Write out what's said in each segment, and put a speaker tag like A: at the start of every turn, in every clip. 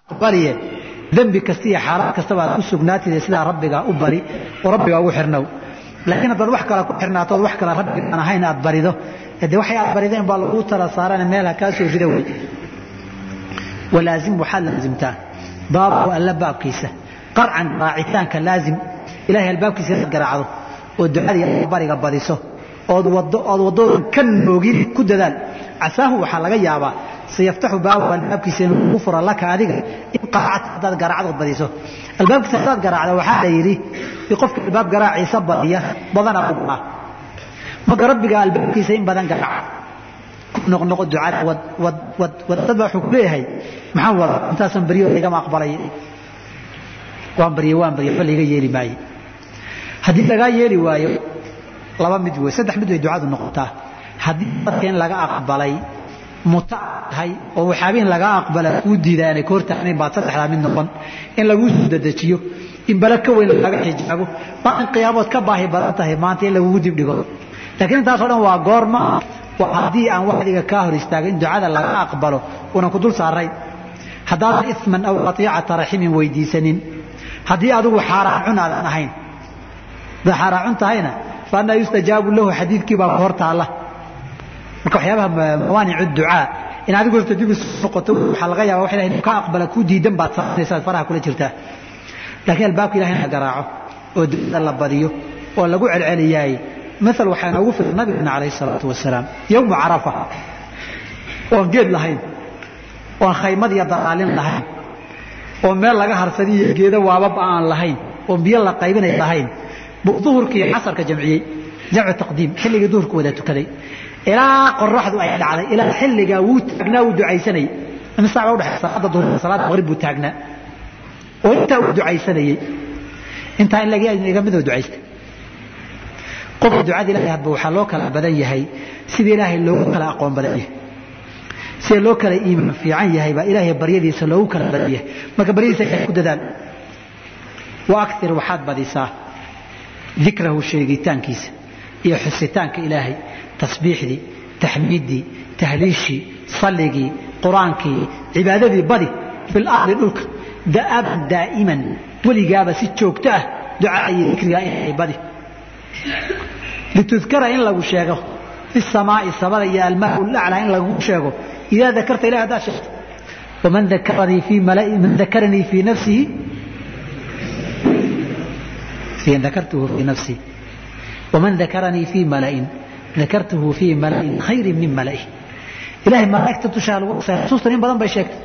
A: bariye dembi kasta iyo xaalaad kastaba aad ku sugnaatida sidaa rabbigaa u bari oo rabbigaa ugu xirnow laakiin haddaad wax kale ku xirnaatood wax kale rabbiga aan ahayn aad barido de waxay aad barideen baa laguu tala saarana meel ha kaa soo rida wey walaazim waxaad laazimtaa baabu alla baabkiisa qarcan raacitaanka laazim ilahay albaabkiisa inaad garaacdo oo ducada iyo bariga badiso ood wado ood wadoodan ka noogin ku dadaal casaahu waxaa laga yaabaa sayaftaxu baabu albaabkiisa inuu kugu furo laka adiga in qaracta haddaad garaacdood badiso albaabkiisa haddaad garaacdo waxaa la yidhi qofka albaab garaaciisa badiya badanaa u gaa marka rabbiga albaabkiisa in badan garaaca noqnoqo ducada wad wad wad wad dad baa wuxuu ku leeyahay maxaan wada intaasan baryo igama aqbalay waan baryo waan baryo waxba laiga yeeli maayo haddii lagaa yeeli waayo laba mid wey saddex mid way ducadu noqotaa haddii dadka in laga aqbalay muta tahay oo waxaabihin laga aqbala kuu diidaa inay ka hortaagnayn baad saddexdaa mid noqon in laguu soo dedejiyo in bala ka weyn laga xijaabo baa in qiyaamood ka baahi badan tahay maanta in lagugu dibdhigo laakiin intaasoo dhan waa goorma waa haddii aan waxdiga kaa hor istaaga in ducada laga aqbalo unan ku dul saarayn haddaadan isman aw qatiicata raximin weydiisanin haddii adigu xaaraan cun aadan ahayn haddaad xaaraan cun tahayna fa annaa yustajaabu lahu xadiidkii baa ku hor taalla marka waxyaabaha mawaanicu ducaa in adigu horta dib isu noqoto waxaa laga yaaba wax ilahay inuu ka aqbala kuu diidan baad samaynaysaa faraha kula jirtaa laakiin albaabka ilahay in la garaaco oo ducada la badiyo oo lagu celceliyaay maal waxaa inoogu filan nabigana calayhi salaatu wasalaam yowmu carafa oon geed lahayn oon khaymad iyo dalaalin lahayn oo meel laga harsadiyo geedo waababa aan lahayn oon biyo la qaybinay lahayn buu duhurka iyo casarka jamciyey jamcu taqdiim xilligii duhurka wada tukaday ilaa qoraxdu ay dhacday ilaa xilligaa wuu taagnaa wuu ducaysanayey imisa baa udhexay salaada duhur salaada maqrib buu taagnaa oo intaa uu ducaysanayey intaa in laga iga midoo ducaystay qofka ducada ilahay hadba waxaa loo kala badan yahay sida ilaahay loogu kala aqoon badan yahay sida loo kala iimaan fiican yahay baa ilaahay baryadiisa loogu kala badan yahay marka baryadiisa ilahay ku dadaal wa aktir waxaad badisaa dikrahu sheegitaankiisa iyo xusitaanka ilaahay tasbiixdii taxmiiddii tahliishii salligii qur-aankii cibaadadii badi fil ardi dhulka da'aban daa'iman weligaaba si joogto ah ducaa iyo dikrigaa ilaahay badi litudkara in lagu sheego fi samaai samada iyo almaa laclaa in lagu sheego idaa dakarta ilahi haddaad sheegto waman dakaranii fii man dakaranii fii nafsihi dakartuhu fii nafsii waman dakaranii fii mala'in dakartuhu fii mala'in khayrin min mala'i ilahay malaa'igta dushaa lagu qasay xusuustan in badan bay sheegtay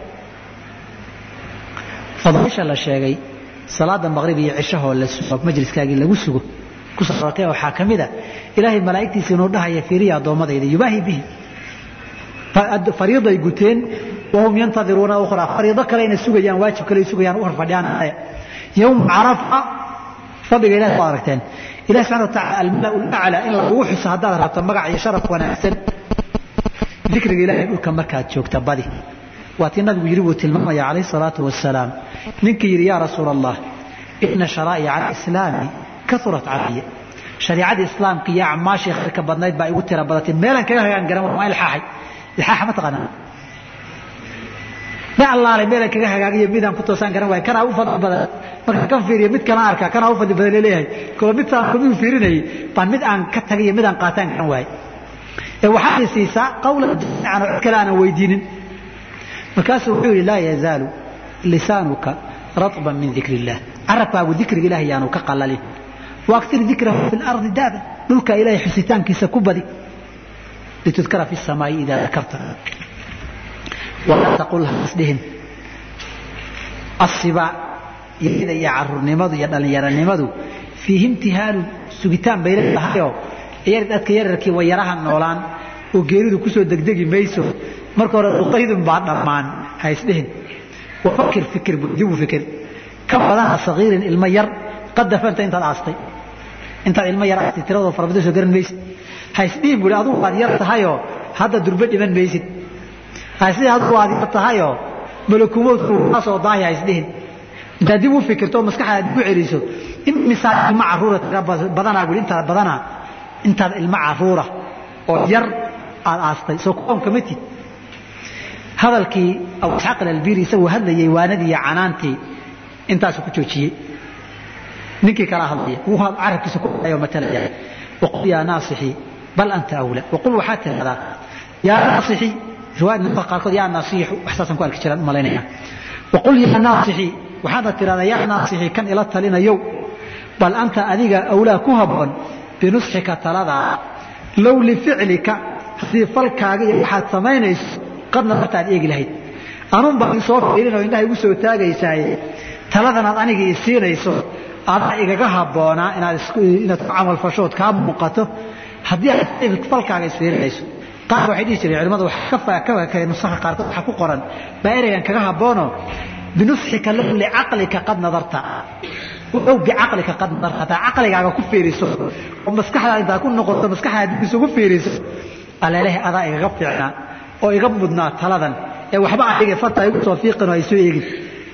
A: fadaaisha la sheegay salaada maqrib iyo cishahoo la sugo majliskaagii lagu sugo kusarortay waxaa ka mid a ilaahay malaa'igtiisa inuu dhahaya fiiriya addoommadayda yubaahi bihi fariiday guteen wahum yantadiruuna ukhraa fariido kale inay sugayaan waajib kale sugayaan u horfadhiyaan yowm carafa fadhiga ilahi ku aragteen ilahi subxana wa taala almala ulaclaa in lagugu xuso haddaad rabto magac iyo sharaf wanaagsan dikriga ilahay dhulka markaad joogta badi waa tii nabigu yidhi buu tilmaamaya calayh salaatu wasalaam ninkii yidhi yaa rasuula allah ina sharaa'ica alislaami kaurat calaya shariicadii islaamka iyo acmaashii khayrka badnayd baa igu tira badatay meelan kaga hagaan garan waa ilxaaxay ilxaaxa ma taqaanaa ma allaalay meelan kaga hagaagiyo midaan ku toosaan garan waaya kanaa u fadli badan marka kan fiiriyo mid kana arkaa kanaa u fadli badan laleeyahay koo midtaan kumuu fiirinayay baan mid aan ka tagay iyo mid aan qaataan garan waayay ee waxaad i siisaa qawlan jamiican oo cid kale aanan weydiinin markaasuu wuxuu yidhi laa yazaalu lisaanuka ratban min dikri illah carabkaagu dikriga ilahi yaanu ka qalalin waaktir dikrahu fi lardi daaban dhulka ilahay xusitaankiisa ku badi litudkara fi samaai idaa dakarta walaa taqul hasdhihin asibaa yada iyo carurnimadu iyo dhallinyaranimadu fiihi imtihaalun sugitaan bay leedahayoo dadka yararkii way yaraha noolaan oo geeridu kusoo degdegi mayso marka hore duqaydun baa dhammaan ha isdhihin wafakir fikir dibu fikir ka badana sagiirin ilmo yar qad dafanta intaad aastay intaad ilmo yar aastay tiradoo farabada soo garan maysid ha isdhihin buhi adugu waad yar tahayoo hadda durbe dhiman maysid ha isdhihin adugu waad yar tahayoo malakumoodku kaasoo daahi ha isdhihin intaad dib u fikirto oo maskaxdaad ku celiso in misaal ilmo caruura tira badanaa buhi intaad badanaa intaad ilmo caruura oo yar aad aastay soo kuwan kama tid hadalkii abu isxaaq alalbiri isaguu hadlayey waanadii iyo canaantii intaasuu ku joojiyey ninkii kala hadlaya wuu carabkiisa ku dhayo matalaya waqul yaa naasixii bal anta awla waqul waxaad tidhahdaa yaa naasixii riwaayad nuqa qaarkood yaa naasiixu waxsaasaan ku arki jiraan malaynaya waqul yaa naasixii waxaadna tidhahdaa yaa naasixii kan ila talinayow bal anta adiga awlaa ku habboon binusxika taladaa low lificlika haddii falkaaga iyo waxaad samaynayso qadna martaad eegi lahayd anuun baa isoo fiirinoo indhaha igu soo taagaysaaye taladanaad aniga i siinayso adaa igaga habboonaa inaad inaad ku camalfashood kaa muuqato haddii aad falkaaga isfiirinayso qaar waxay dhihi jireen culimadu ka nusaha qaarkood waxaa ku qoran baa ereygan kaga habboono binusxika low licaqlika qad nadarta ow bicaqlika qad nadarta hataa caqligaaga ku fiiriso oo maskaxdaada intaad ku noqoto maskaxdaada dib isugu fiiriso aleelehe adaa igaga fiicnaa oo iga mudnaa taladan ee waxba adiga farta igu soo fiiqin oo ay soo eegin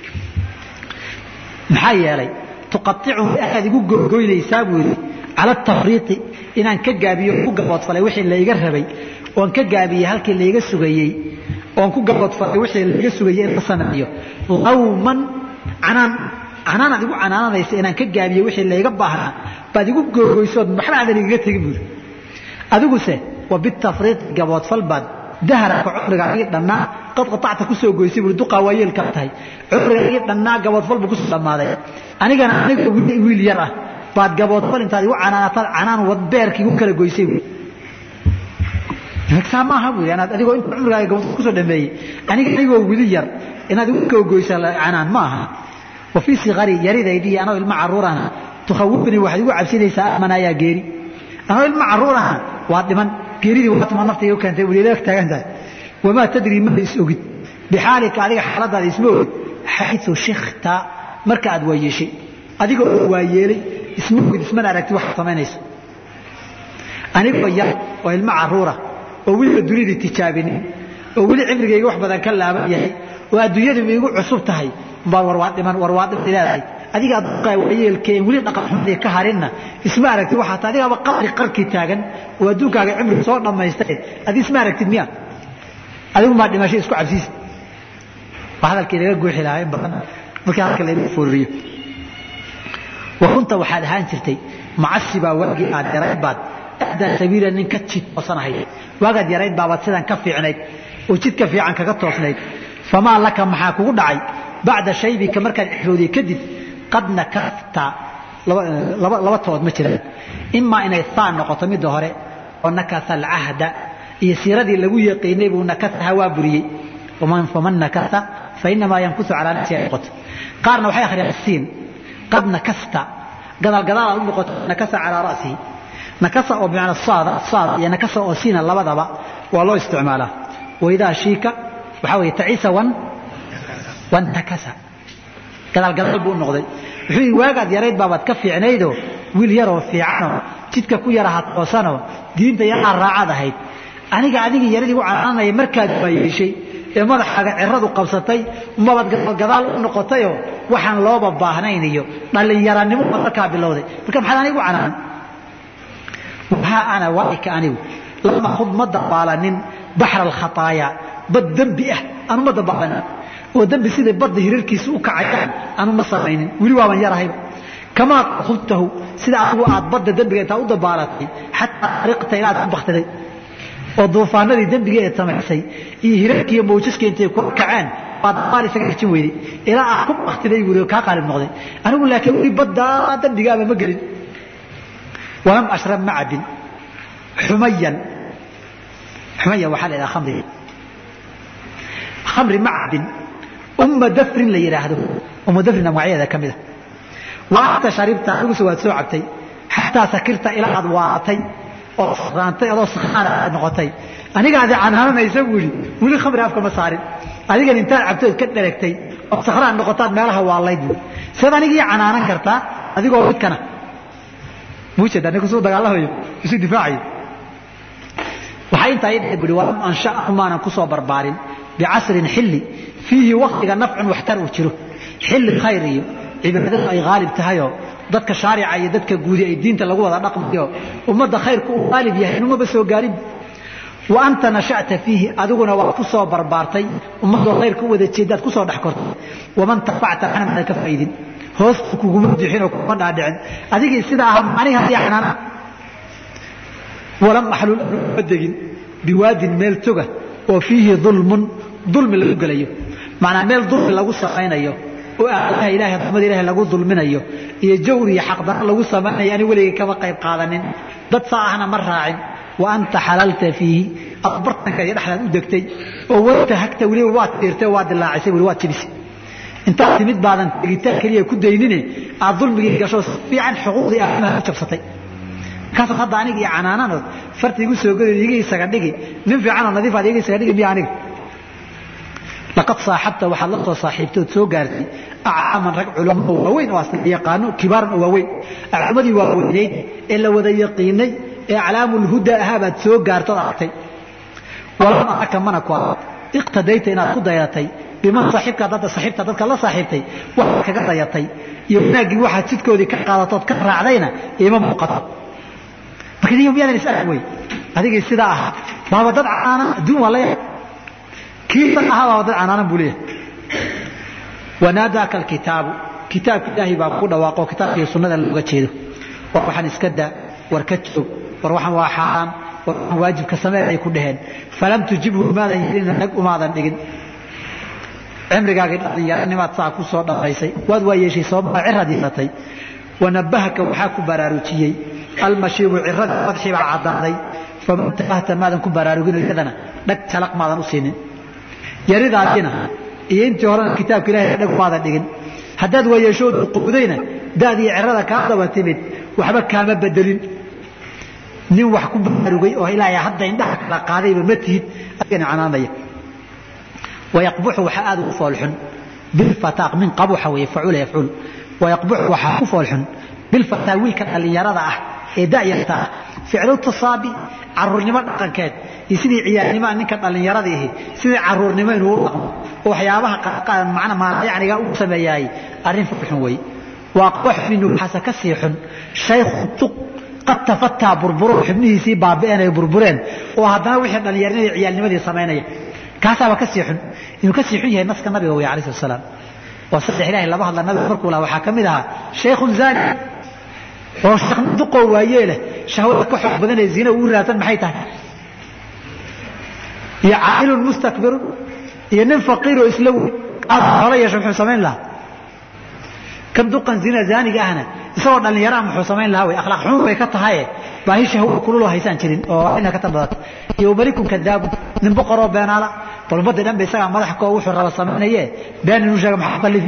A: maxaa yeelay tuqaicu aad igu gogoynaysaa buu yidhi cala tafriiqi inaan ka gaabiyo ku gaboodfalay wixii layga rabay oon ka gaabiyey halkii layga sugayey oon ku gaboodfalay wixii layga sugayey in la sameeyo lawman canaan canaanaad igu canaananaysa inaan ka gaabiyo wixii layga baahnaa baad igu gogoysood waxba aadan igaga tegin buuri adiguse wa bitafriiqi gaboodfal baad dahraka cumrigaagii dhannaa qad qaacta kusoo goysay bui duqaa waa yeelka tahay cumrigaagii dhannaa gaboodfal buu kusoo dhammaaday anigana aniga wiil yar ah baad gaboodfal intaad igu canaanataad canaan wadbeerka igu kala goysay bui saa maaha bui anaad adigoo inta cumrigaaga gaboodfal kusoo dhameeyey aniga anigoo wili yar inaad igu kala goysa canaan ma aha wa fii sikari yaridaydii anoo ilma caruurana tukhawifnii waxaad igu cabsinaysaa amanaayaa geeri anoo ilma caruurana waa dhiman geeridii waatuma nafta igu keentay welileeg taagan tahay wamaa tadrii ma is ogid bixaalika adiga xaaladaada isma ogid xayu shikta marka aad waayeeshay adiga oo waayeelay isma ogid ismana aragti waxaad samaynayso anigoo yar oo ilmo caruura oo weliba dunidii tijaabinin oo weli cimrigayga wax badan ka laaban yahay oo adduunyadu igu cusub tahay baa warwaa dhiman warwaa dhiman leedahay adiga aduqaa waayeelkeen weli dhaqan xumadii ka harinna isma aragtid waxaa ta adigaaba qabri qarkii taagan oo adduunkaaga cimri soo dhammaystay adi isma aragtid miya adigu maa dhimasho isku cabsiisa waa hadalkii laga guuxi lahaa in badan markii halka laygu foorriyo wa kunta waxaad ahaan jirtay macasibaa waagii aad yarayd baad ahdaa sabiila nin ka jid toosanahayd waagaad yarayd baabaad sidan ka fiicnayd oo jidka fiican kaga toosnayd famaa laka maxaa kugu dhacay bacda shaybika markaad cixroodiyey kadib qad nakasta laba tood ma jiraan imaa inay haan noqoto midda hore oo nakasa alcahda iyo siiradii lagu yaqiinay buu nakasaha waa buriyey faman nakasa fainamaa yankusu calaa nafsi ay noqoto qaarna waxay akhriyaan siin qad nakasta gadaal gadaal aad u noqoto nakasa calaa ra'sihi nakasa oo bimacna saada saad iyo nakasa oo siina labadaba waa loo isticmaalaa waidaa shiika waxaa weeye tacisa wan wantakasa gadaal gadaal buu u noqday wuxuu yidhi waagaad yarayd baabaad ka fiicnaydoo wiil yaroo fiicanoo jidka ku yaraha toosanoo diinta yaraa raacaad ahayd aniga adigii yaradii u canaanaya markaad waayeeshay ee madaxaaga ciradu qabsatay mabaad gadaal u noqotayoo waxaan looba baahnayn iyo dhallinyaranimo baad markaa bilowday marka maxaad anigu canaan waxaa ana waaika anigu lama hud ma dabaalanin baxra alkhataaya bad dembi ah anu ma dabaalanin oo dembi siday badda hirarkiisa u kacayaan anu ma samaynin weli waaban yarahayba kamaa hudtahu sida adigu aad badda dembiga intaa u dabaalatay xataa ariqta ilaad ku baktiday oo duufaanadii dembiga ee samaysay iyo hirarkiiyo mawjaska intay ku kaceen baad dabaal isaga xijin weyday ilaa aad ku baktiday buuri oo kaa qaalib noqday anigu laakiin weli baddaa dembigaaba ma gelin walam ashrab ma cabin xumayan xumaya waxaa la yidhaha khamriga khamri ma cabin umma dafrin la yidhaahdo umma dafrin magacyadeeda ka mida wa anta sharibta adiguse waad soo cabtay xataa sakirta ilaa aad waatay oo raantay adoo sakraan aad noqotay anigaadi canaananaysa buu yidhi weli khamri afka ma saarin adigan intaad cabtood ka dheregtay oo sakraan noqotaad meelaha waalayd buu siad anigii canaanan kartaa adigoo midkana muujeedaa ninku suu dagaalamayo isu difaacayo waxaa intaa ii bui walam ansha'ahu maanan ku soo barbaarin bicasrin xilli fiihi waktiga nafcun waxtar uu jiro xilli khayr iyo cibaadadu ay haalib tahayoo dadka shaarica iyo dadka guudi ay diinta lagu wada dhaqmayo ummadda khayrku uu haalib yahay inumaba soo gaarin wa anta nasha'ta fiihi adiguna waa ku soo barbaartay ummadoo khayrka u wada jeedaad ku soo dhex kortay waman tafacta waxna maadan ka faa'iidin hoos kuguma bixin oo kuguma dhaadhicin adigii sidaa aha aniga haddii xanaana walam axlul ma degin biwaadin meel toga oo fiihi dulmun dulmi lagu gelayo macnaa meel dulmi lagu samaynayo oo aalaha ilahay raxmada ilahay lagu dulminayo iyo jawr iyo xaqdaro lagu samaynayo ani weligay kama qayb qaadanin dad saa ahna ma raacin wa anta xalalta fiihi aad bartanka iyo dhexdaad u degtay oo wata hagta weliba waad tiirtay waad dilaacisay weli waad jibisay intaad timid baadan tegitaan keliya ku daynine aad dulmigii gasho si fiican xuquuqdii aadamaha u jabsatay markaasaad hadda aniga iyo canaananood farta igu soo geli iga isaga dhigi nin fiicanoo nadiif aad iga isaga dhigi miya aniga laqad saaxabta waxaad la soo saaxiibtood soo gaartay acaaman rag culamo oo waaweyn oo asla yaqaano kibaaran oo waaweyn aclamadii waaweynayd ee la wada yaqiinay ee aclaamulhuda ahaa baad soo gaartood aragtay walam araka mana ku arag iqtadayta inaad ku dayatay biman saaxiibka dadda saaxiibta dadka la saaxiibtay waxaad kaga dayatay iyo wanaaggii waxaad jidkoodii ka qaadatood ka raacdayna ima muuqato marka niyo miyaadan is arag wey adigii sidaa ahaa baaba dad caanan adduun waa la yahay kii dad ahaa baaba dad canaanan buu leeyahay wanaadaaka alkitaabu kitaabka ilaahay baa ku dhawaaqo kitaabkiiyo sunnada looga jeedo war waxaan iska daa war ka joog war waxaan waa xaaraan war waxaan waajibka samee ay ku dhaheen falam tujibhu umaadan yeelin nag umaadan dhigin cimrigaagii dhalinyaranimaad saa ku soo dhamaysay waad waa yeeshay sababaa ciraad yeelatay wanabahaka waxaa ku baraarujiyey almashiibu ciradii madxii baa caddaaday faman tabahta maadan ku baraarugin iyadana dhag talaq maadan u siinin yaridaadina iyo intii horena kitaabka ilahay dhag maadan dhigin haddaad waayeeshood quudayna daadii cirada kaa daba timid waxba kaama bedelin nin wax ku baraarugay oo ilaahay hadda indhaha kala qaadayba ma tihid adigana canaanaya wayaqbuxu waxaa aad ugu foolxun bilfataaq min qabuxa weeye facuula yafcuul wayaqbuxu waxaa ku foolxun bilfataa wiilka dhallinyarada ah ee da'yarta ah ficlu tasaabi caruurnimo dhaqankeed iyo sidii ciyaarnimaa ninka dhallinyarada ihi sidii caruurnimo inuu u dhaqmo oo waxyaabaha macna maalayacniga u sameeyaay arrin foolxun weeye waaqbax minhu waxaase ka sii xun shaykhu tuq qad tafataa burburo xubnihiisii baabi'een ay burbureen oo haddana wixii dhallinyarnimadii ciyaalnimadii samaynaya kaasaaba ka sii xun inuu ka sii xun yahay naska nabiga wey alayh slat salaam oo saddex ilahay laba hadla nabiga markuu laha waxaa ka mid ahaa shaykhun zaani oo duqoo waayee leh shahwada ka xoog badanee zina ugu raadsan maxay tahay iyo caa'ilun mustakbirun iyo nin faqiiroo isla wey aad xoolo yeesho muxuu samayn lahaa kan duqan zina zaaniga ahna isagoo dhallinyaraha muxuu samayn lahaa wey akhlaaq xun bay ka tahaye baahi shahwa kululoo haysaan jirin oo ina ka tan badata iyo malikun kadaabu nin boqoroo beenaala balbada dhan ba isagaa madax koo wuxuu raba samaynaye been inuu sheega maxaa qallifi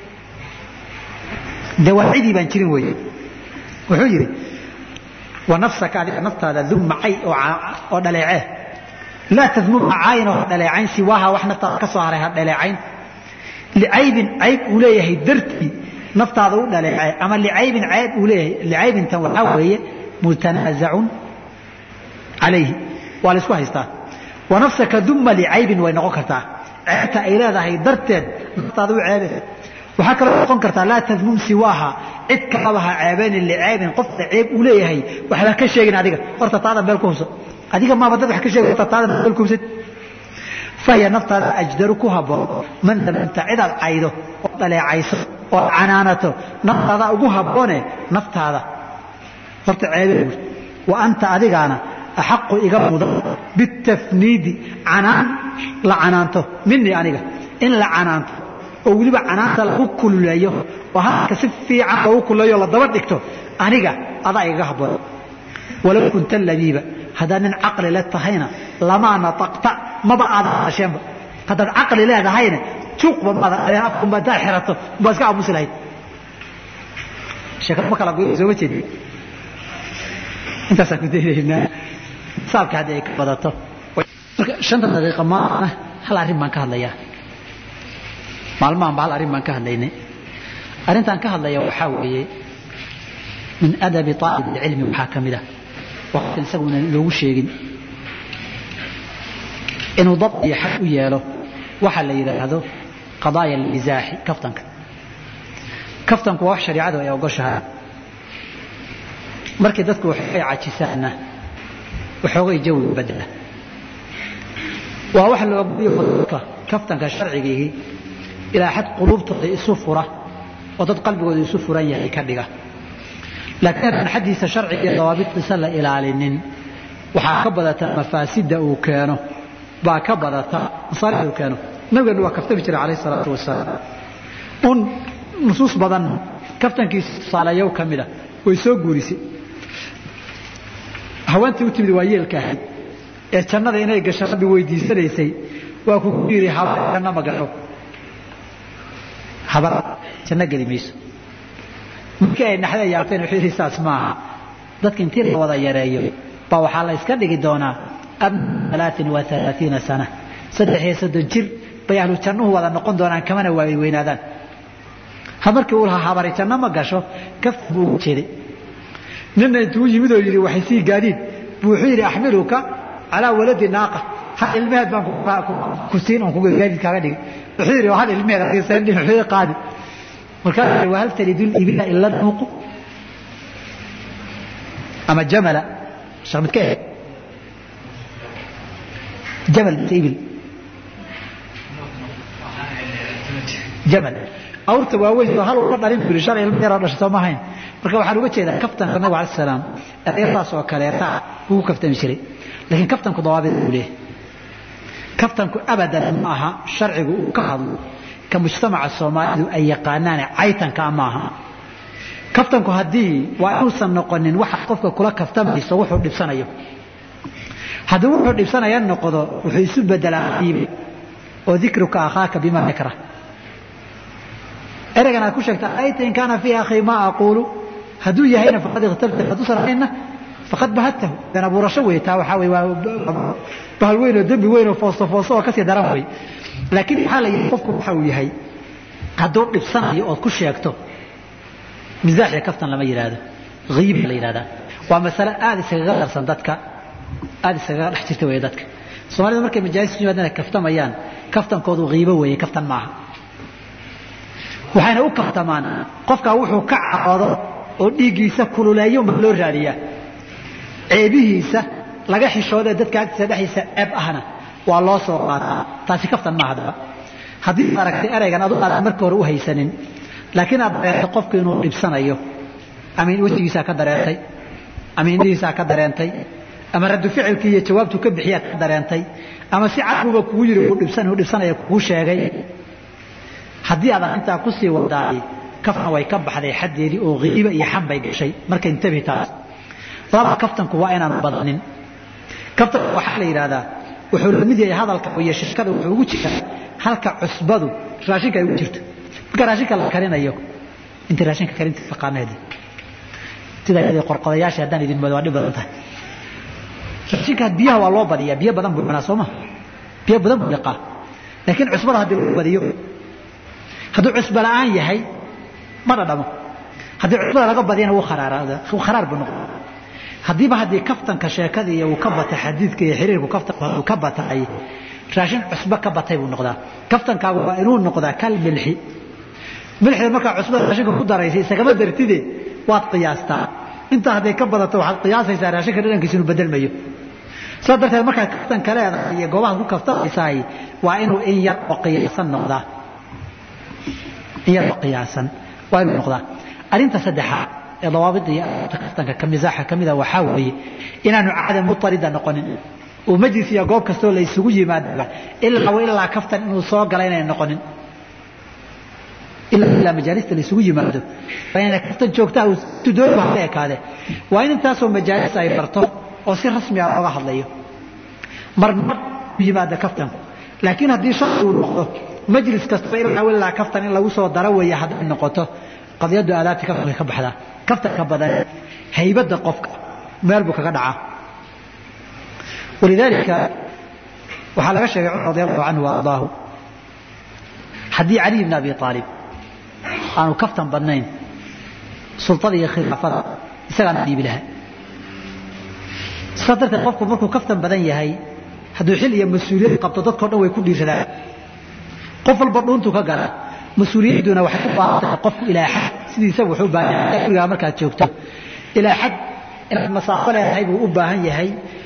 A: dee waa cidii baan jirin wey wuxuu yidhi wa nafsaka adiga naftaada dum macay oo dhaleecee laa tadmum caayin oo ha dhaleecayn siwaaha wax naftaada ka soo haray ha dhaleecayn licaybin cayb uu leeyahay dartii naftaada u dhaleecee ama licaybin cayb uu leeyahay licaybintan waxaa weeye mutanaasacun calayhi waa la isku haystaa wa nafsaka duma licaybin way noqon kartaa ceebta ay leedahay darteed naftaada u ceebe waxaa kaloo noqon kartaa laa tadmum siwaaha cid kalaba ha ceebeynin licaybin qofka ceeb uu leeyahay waxba ka sheegin adiga horta taada meel ku hubsan adiga maaba dad wax ka sheegay horta taada meel ku hubsan fahiya naftaada ajdaru ku habboon man damamta cidaad caydo oo dhaleecayso oo canaanato naftaada ugu habboone naftaada horta ceebe wa anta adigaana axaqu iga mudan bitafniidi canaan la canaanto minii aniga in la canaanto oo weliba canaanta lagu kululeeyo oo hadalka si fiican loogu kululeeyo la daba dhigto aniga adaa igaga habboon walow kunta labiiba haddaad nin caqli le tahayna lamaa nataqta maba aadan hadasheenba haddaad caqli leedahayna juuqba maadan adeen afkunba haddaad xirato baa iska aamusi lahayd sheekad ma kala goy sooma jeedi intaasaan ku daynaynaa saabka haddii ay ka badato marka shanta daqiiqa maana hal arrin baan ka hadlayaa maalmahan ba hal arrin baan ka hadlaynay arrintaan ka hadlaya waxaa weeye min adabi aalib ilcilmi waxaa ka mid ah waqtan isaguna loogu sheegin inuu dad iyo xag u yeelo waxa la yidhaahdo qadaaya alizaaxi kaftanka kaftanku waa wax shariicadu ay ogoshahay markii dadku waxay cajisaanna waxoogay jawiga bedela waa wax la ogoliyo dadka kaftanka sharcigiihii ilaa xad quluubtooda isu fura oo dad qalbigooda isu furan yahay ka dhiga laakiin haddaan xaddiisa sharciga iyo dawaabiddiisa la ilaalinin waxaa ka badata mafaasidda uu keeno baa ka badata masaalixda uu keeno nabigeenu waa kaftami jiray calayh isalaatu wasalaam un nusuus badan kaftankiisa tusaalayow ka mida way soo guurisay haweentii u timid waa yeelka ahayd ee jannada inay gasho rabbi weydiisanaysay waa ku ku yidhi habar janno ma gasho habar janno geli mayso markii ay naxda yaabteen wuxuu yidhi saas maaha dadka intii la wada yareeyo baa waxaa la iska dhigi doonaa alaain wa alaaiina sana saddex iyo soddon jir bay ahlu jannuhu wada noqon doonaan kamana waay weynaadaan ha markii uu lahaa habari janno ma gasho kafta buu ugu jeeday nina intuu yimid oo yidhi waxay sii gaadiid buu wuxuu yidhi axmiluka calaa waladi naaqa hal ilmeheed baan ku siin on gaadiid kaaga dhigay wuxuu yidhi hal ilmeheed aqiisanin wuxuu yidhi qaadi markaas waa hal talidu libila ila nuuqu ama jamala sheekh midka ehe jamal ibil jamal awrta waaweyn oo hal uga dhalin buri shan ilmo yaroo dhashay soo ma ahayn marka waxaan uga jeedaa kaftanka nabiga alai salaam ereertaas oo kaleeta wuu ku kaftami jiray laakiin kaftanku dawaabid buu leeyahay kaftanku abadan ma aha sharcigu uu ka hadlo ka mujtamaca soomaalidu ay yaqaanaane caytanka ma aha kaftanku haddii waa inuusan noqonin waxa qofka kula kaftamayso wuxuu dhibsanayo haddii wuxuu dhibsanaya noqdo wuxuu isu bedelaa iibe oo dikruka akhaaka bima yakra ereygan aad ku sheegta ayta in kaana fiiha akhi ma aquulu hadduu yahayna faqad ikhtabta hadduusan ahayna faqad bahadtahu dan abuurasho wey taa waxaa wey waa bahal weyn oo dembi weyn oo foosto foosto oo kasii daran wey laakiin waxaa la yidhi qofku waxa uu yahay hadduu dhibsanayo ood ku sheegto misaax iyo kaftan lama yidhaahdo hiiba la yidhahdaa waa masale aada iskaga darsan dadka aada iskaga dhex jirta wey dadka soomaalida markay majaalis yimaadana kaftamayaan kaftankoodu hiibo weeye kaftan maaha waxayna u kaftamaan qofkaa wuxuu ka caroodo oo dhiiggiisa kululeeyo ma loo raadiyaa ceebihiisa laga xishoodee dadka agtiisa dhexdiisa ceeb ahna waa loo soo qaataa taasi kaftan maaha daba haddii ad aragtay eraygan adu aadan marka hore u haysanin laakiin aad dareertay qofku inuu dhibsanayo ama wejigiisaa ka dareentay ama indhihiisaa ka dareentay ama raddu ficilkii iyo jawaabtuu ka bixiyaa ka dareentay ama si cadbuba kugu yidhi uu dhibsanaya kugu sheegay haddii aad arrintaa kusii wadaay kaftan way ka baxday xaddeedii oo hiiba iyo xan bay gashay marka intabi taas laba kaftanku waa inaan badanin kaftanku waxaa la yidhahdaa wuxuu la mid yahay hadalka iyo shirkada wuxuu ugu jiraa halka cusbadu raashinka ay ugu jirto marka raashinka la karinayo intii raashinka karinta taqaanaadi sida qorqodayaasha haddaan idin moodo waa dhib badan tahay raashinka biyaha waa loo badiyaa biyo badan buu cunaa soo ma biyo badan buu liqaa laakiin cusbada haddii lagu badiyo hadduu cusbo la'aan yahay ma dhadhamo haddii cusbada laga badiyana wuu kharaar buu noqon haddiiba haddii kaftanka sheekada iyo uu ka batay xadiidka iyo xiriirku kaftanka uu ka batay raashin cusbo ka batay buu noqdaa kaftankaagu waa inuu noqdaa kal milxi milxida markaa cusbada raashinka ku daraysay isagama dartide waad qiyaastaa intaa hadday ka badato waxaad qiyaasaysaa raashinka dhadhankiisa inuu bedelmayo sidaa darteed markaad kaftanka leedahay iyo goobaha ku kaftamaysaay waa inuu in yar oo qiyaasan noqdaa in yar oo qiyaasan waa inuu noqdaa arrinta saddexaad ee dawaabida iyo kaftanka ka misaaxa ka mida waxaa weeye inaanu caadam mutarida noqonin oo majlis iyo goob kastoo la isugu yimaadaba ilaa wa ilaa kaftan inuu soo gala inay noqonin ilaa majaalista la isugu yimaado waa inay kaftan joogtaa uu tudooba hada ekaade waa in intaasoo majaalis ay barto oo si rasmi ah looga hadlayo marmar yimaada kaftanku laakiin haddii sharci uu noqdo majlis kastaba ilaa ilaa kaftan in lagu soo daro weeye hadday noqoto qadiyadu aadaabti kaftanka ka baxdaa kaftanka badan haybadda qofka meel buu kaga dhacaa walidaalika waxaa laga sheegay cumar radi allahu canhu waardaahu haddii caliy bn abi aalib aanu kaftan badnayn sultada iyo khilaafada isagaana dhiibi lahaa sidaa darteed qofku markuu kaftan badan yahay hadduu xil iyo mas-uuliyad qabto dadkao dhan way ku dhiiradaan qof walba dhuuntuu ka gala mas-uuliyadduna waxay u baahan tahay qofku ilaa xad sidiisa wuxuu baahan yahay gurigaa markaad joogto ilaa xad inaad masaafo leedahay buu u baahan yahay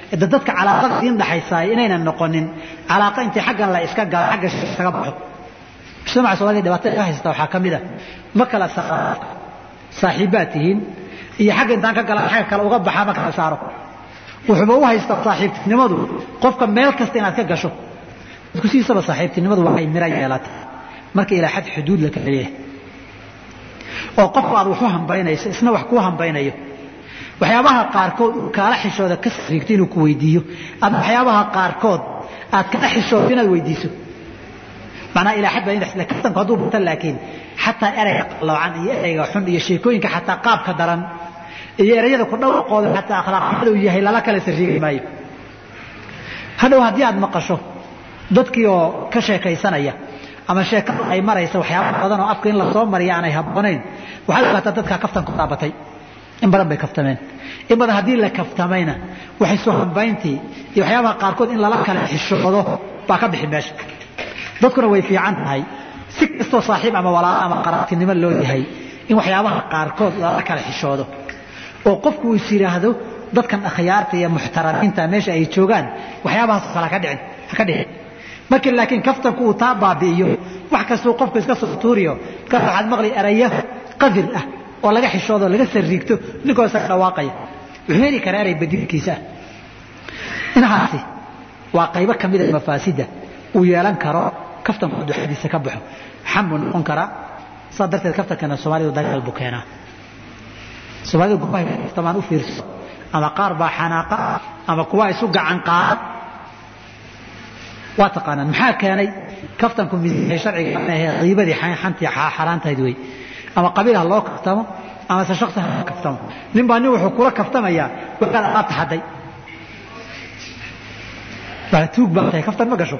A: da dadka calaaqada idiin dhaxaysaay inaynan noqonin calaaqa intii xaggan la iska galo xagga isaga baxo mujtamaca soomaliya dhibaatada ka haysta waxaa ka mid a ma kala saaxiibbaad tihiin iyo xagga intaan ka gala xagga kale uga baxaa ma kala saaro wuxuuba u haystaa saaxiibtinimadu qofka meel kasta inaad ka gasho dadku sidiisaba saaxiibtinimadu waxay mira yeelata marka ilaa xad xuduud la kala leeyahay oo qofku aad wax u hambaynayso isna wax kuu hambaynayo waxyaabaha qaarkood uu kaala xishooda ka sariigto inuu ku weydiiyo ama waxyaabaha qaarkood aad kala xishooto inaad weydiiso macnaa ilaa xad baa kaftanku hadduu bato laakiin xataa ereyga qaloocan iyo ereyga xun iyo sheekooyinka xataa qaabka daran iyo ereyada ku dhawaqooda xataa akhlaaqnimada uu yahay lala kala sariigi maayo hadhow haddii aad maqasho dadkii oo ka sheekaysanaya ama sheekadu ay maraysa waxyaaba badan oo afka in lasoo mariya aanay habboonayn waxaad ogaataa dadkaa kaftanku taabatay in badan bay kaftameen in badan haddii la kaftamayna waxay soo hambayntii iyo waxyaabaha qaarkood in lala kala xishoodo baa ka bixi meesha dadkuna way fiican tahay si kastoo saaxiib ama walaalo ama qaraabtinimo loo yahay in waxyaabaha qaarkood lala kala xishoodo oo qofku uu is yidhaahdo dadkan akhyaarta iyo muxtaramiinta meesha ay joogaan waxyaabahaas kale haka dhicin haka dhicin markii laakiin kaftanku uu taa baabi'iyo wax kastuu qofku iska soo tuuriyo markaas waxaad maqli erayo qadir ah oo laga xishoodo laga sariigto ninkoo isaga dhawaaqaya wuxuu heli karaa erey badilkiisa ah inahaasi waa qaybo ka mida mafaasidda uu yeelan karo kaftanku duxadiisa ka baxo xambuu noqon karaa saa darteed kaftankana soomaalidu dagaal buu keenaa soomaalida gurbahay kaftamaan u fiirso ama qaar baa xanaaqa ama kuwa isu gacan qaada waa taqaanaan maxaa keenay kaftanku miisahay sharciga ahee qiibadii xantii xaaraantahayd wey ama qabiil ha loo kaftamo ama se shaksi ha loo kaftamo nin baa nin wuxuu kula kaftamayaa waxaad alaabta xadday baa tuug baa tahay kaftan ma gasho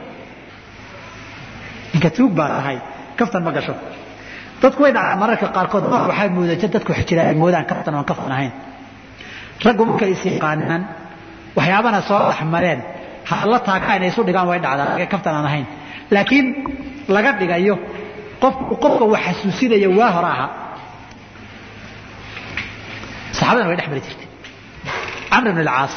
A: ninka tuug baa tahay kaftan ma gasho dadku way dhacaa mararka qaarkood nooc waxaa moodaja dadku jira ay moodaan kaftan oon kaftan ahayn raggu markay is yaqaanaan waxyaabana soo dhexmareen la taaga inay isu dhigaan way dhacdaa kaftan aan ahayn laakiin laga dhigayo qofka wax xasuusinaya waa hore ahaa saxaabadana way dhex mari jirtay camr ibn alcaas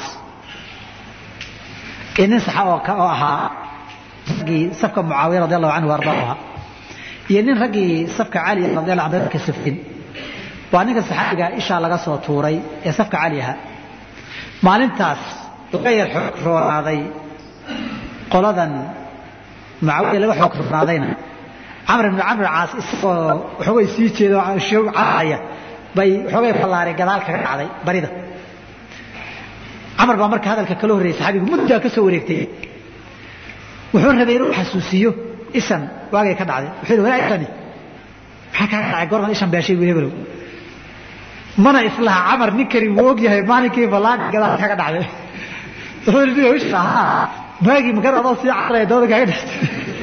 A: iyo nin saxa oo ahaa raggii safka mucaawiya radi allahu canhu ardaa ahaa iyo nin raggii safka cali radi allahu anhu ka safin waa ninka saxaabiga ishaa laga soo tuuray ee safka cali ahaa maalintaas laga yar xoog roonaaday qoladan mucaawiya laga xoog roonaadayna camr ibn camr caas isagoo waxoogay sii jeedo caraya bay waxoogay ballaari gadaal kaga dhacday barida camar baa marka hadalka kala horreeyay saxaabigu muddaa ka soo wareegtay wuxuu rabay inuu xasuusiyo ishan waagay ka dhacday wuxuu yidhi walaa ishani maxaa kaa dhacay goorman ishan beeshay buu hebelow mana islaha camar ninkani wuu og yahay maalinkii ballaari gadaal kaga dhacday wuxuu yidhi niyo isha haa maagii makar adoo sii caraya dabada kaaga dhextay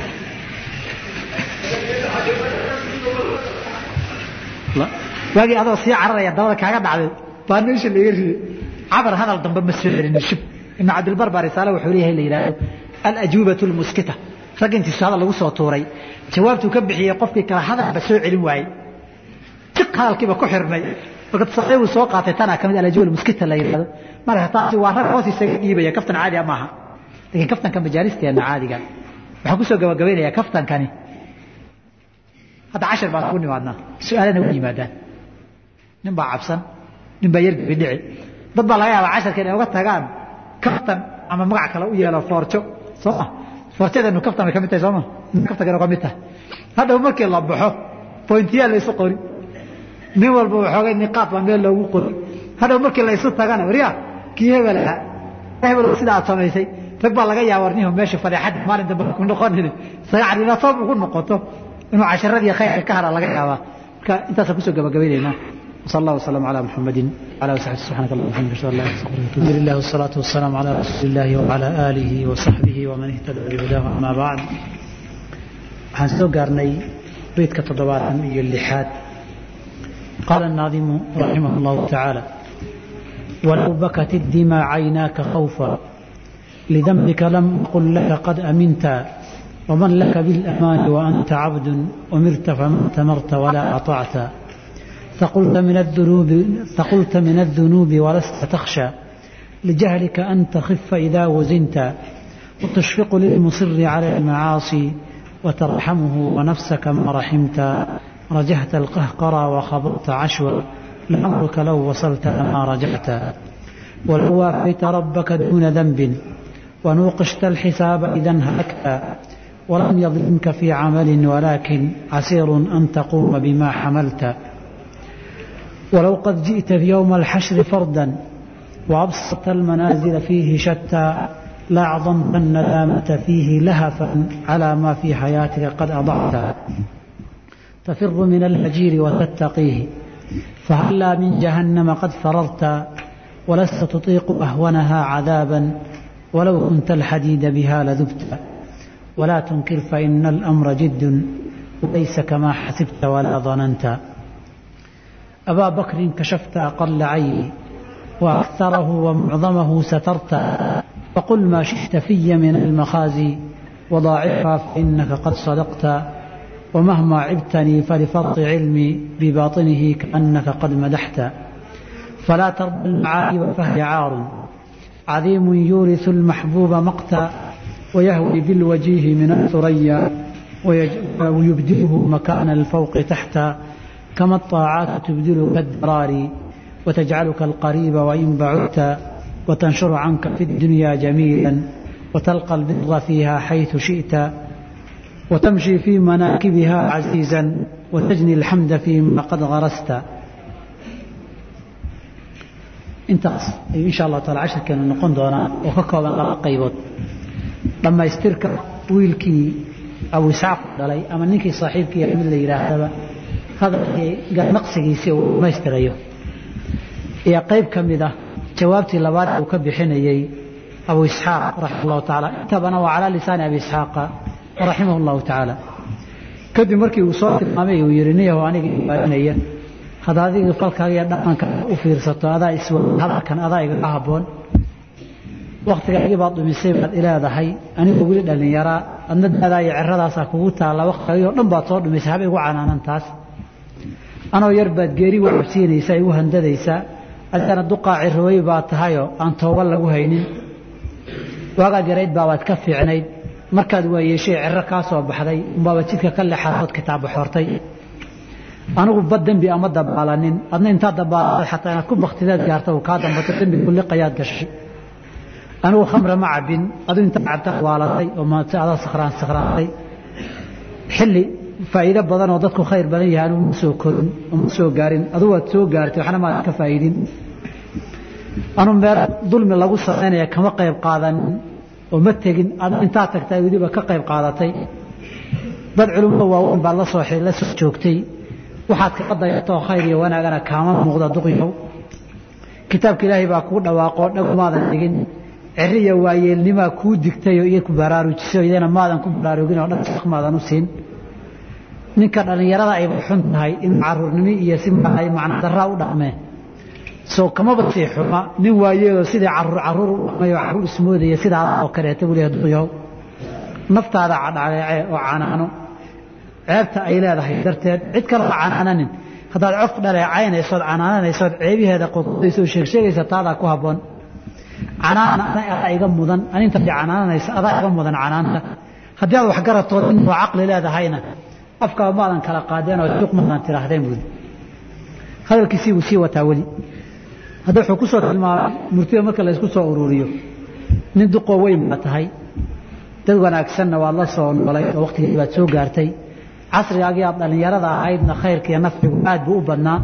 A: waagii adoo sii cararaya dabada kaaga dhacday baa meesha laga riday cabar hadal dambe ma soo celinin shib ibn cabdilbar baa risaale wuxuu leeyahay la yidhaahdo alajuubatu lmuskita rag intiisu hadal lagu soo tuuray jawaabtuu ka bixiyey qofkii kale hadalba soo celin waayey tiq hadalkiiba ku xirmay marka tasaqiir uu soo qaatay tanaa kamid alajuuba lmuskita la yidhaahdo marka taasi waa rag hoos isaga dhiibaya kaftan caadi maaha laakiin kaftanka majaalisteena caadiga waxaan kusoo gabagabaynayaa kaftankani hadda cashir baan ku nimaadnaa su-aalana u yimaadaan nin baa cabsan nin baa yargibi dhici dad baa laga yaabaa casharka inay uga tagaan kaftan ama magac kale u yeelo foorjo soo ma foorjadeenu kaftan bay ka mid tahay sooma kaftankana ka mid tahay hadhow markii la baxo bointiyaa la isu qori nin walba waxoogay niqaad baa meel loogu qori hadhow markii la isu tagana waryaa kii hebel ahaa hebel sida aad samaysay rag baa laga yaaba warnihu meesha fadeexadda maalin dambe ku noqonin isaga cadinatoob ugu noqoto inuu casharadii khayrka ka hara laga yaabaa marka intaasaan kusoo gabagabaynaynaa وصلى الله وسلم على محمد وعلى اله وصحبه سبحانك اللهم وبحمدك اشهد ان لا اله الا انت الحمد لله والصلاه والسلام على رسول الله وعلى اله وصحبه ومن اهتدى بهداه اما بعد waxaan soo gaarnay beydka toddobaatan iyo lixaad qaala الناظم رحمه الله تعالى ولو بكت الدماء عيناك خوفا لذنبك لم أقل لك قد أمنت ومن لك بالأمان وأنت عبد أمرت فما أتمرت ولا أطعت ثقلت من الذنوب ثقلت من الذنوب ولست تخشى
B: لجهلك أن تخف إذا وزنت وتشفق للمصر على المعاصي وترحمه ونفسك ما رحمت رجحت القهقرى وخبرت عشوا لعمرك لو وصلت لما رجعت ولو وافيت ربك دون ذنب ونوقشت الحساب إذا هلكت ولم يظلمك في عمل ولكن عسير أن تقوم بما حملت ولو قد جئت في يوم الحشر فردا وأبسطت المنازل فيه شتى لأعظمت الندامة فيه لهفا على ما في حياتك قد أضعت تفر من الهجير وتتقيه فهلا من جهنم قد فررت ولست تطيق أهونها عذابا ولو كنت الحديد بها لذبت ولا تنكر فإن الأمر جد وليس كما حسبت ولا ظننت أبا بكر كشفت أقل عيني وأكثره ومعظمه سترت فقل ما شئت في من المخازي وضاعفها فإنك قد صدقت ومهما عبتني فلفرط علمي بباطنه كأنك قد مدحت فلا ترضى المعايب فهي عار عظيم يورث المحبوب مقتا ويهوي بالوجيه من الثريا ويبدله مكان الفوق تحت كما الطاعات تبدلك الدرار وتجعلك القريب وإن بعدت وتنشر عنك في الدنيا جميلا وتلقى البر فيها حيث شئت وتمشي في مناكبها عزيزا وتجني الحمد فيما قد غرست intaas ayuu insha allahu taala cashirkeenu noqon doonaa oo ka kooban laba qaybood dhammaystirka wiilkii abu isxaaq dhalay ama ninkii saaxiibkii mid la yidhaahdaba hadalkii naqsigiisii uu dhammaystirayo iyo qayb ka mid ah jawaabtii labaad uu ka bixinayey abu isxaaq raximah allahu tacaala intabana waa calaa lisaani abi isxaaqa raximah allahu tacaala kadib markii uu soo tilmaamay uu yidhi niyahu aniga ibaarinaya hadda adiga falkaaga iyo dhaqanka u fiirsato adaa iswa hadalkan adaa igaga habboon waktigaagii baad dhumisay baad ileedahay anigoo weli dhallinyaraa adna daadaa iyo ciradaasaa kugu taalla waktigaagii oo dhan baad soo dhumisay haba igu canaanan taas anoo yar baad geeri wacabsiinaysaa igu handadaysaa adigana duqaa cirooy baa tahayoo aan tooba lagu haynin waagaad yarayd baabaad ka fiicnayd markaad waayeeshay ciro kaa soo baxday umbaaba jidka ka lexaood kitaaba xortay anigu bad dembi ama dabaalanin adna intaa dabaalada xataa inaad ku baktideed gaarta uu kaa dambato dembi kulliqayaad gashay anigu khamre ma cabin adu intaa cabta waalatay oo maase adaa sakhraan sakhraantay xilli faa'iido badan oo dadku khayr badan yahay anigu ma soo korin oo ma soo gaarin adu waad soo gaartay waxna maad ka faa'iidin anu meel dulmi lagu samaynaya kama qayb qaadanin oo ma tegin adu intaa tagtay weliba ka qayb qaadatay dad culumada waaweyn baad la soo la soo joogtay waxaad kaga dayatoo khayr iyo wanaagana kaama muuqda duqyow kitaabka ilaahay baa kuu dhawaaqoo dhagumaadan dhigin ciri iyo waayeelnimaa kuu digtayoo iyo ku baraarujisay iyana maadan ku baraarugin oo dhaq maadan u siin ninka dhallinyarada ayba xun tahay in caruurnimo iyo si ay macna daraa u dhaqmeen soo kamaba sii xuma nin waayeeloo sidii caruur caruur u dhaqmay oo caruur ismoodaya sidaa oo kaleeta weliha duqyow naftaada cadhaleece oo canaano ceebta ay leedahay darteed cid kale ha canaananin haddaad cof dhaleecaynaysood canaananaysood ceebiheeda qodqodayso oo sheegsheegaysa taadaa ku habboon canaan adaa iga mudan aninta canaananaysa adaa iga mudan canaanta haddii aad waxgaratood inuu caqli leedahayna afkaa maadan kala qaadeen oo juq maadan tidhaahdeen buudi hadalkiisii buu sii wataa weli hadda wuxuu ku soo tilmaamay murtida marka laysku soo ururiyo nin duqoo weyn baa tahay dad wanaagsanna waad la soo noolay oo waqtigii baad soo gaartay casrigaagii aad dhallinyarada ahaydna khayrka iyo nafcigu aad buu u badnaa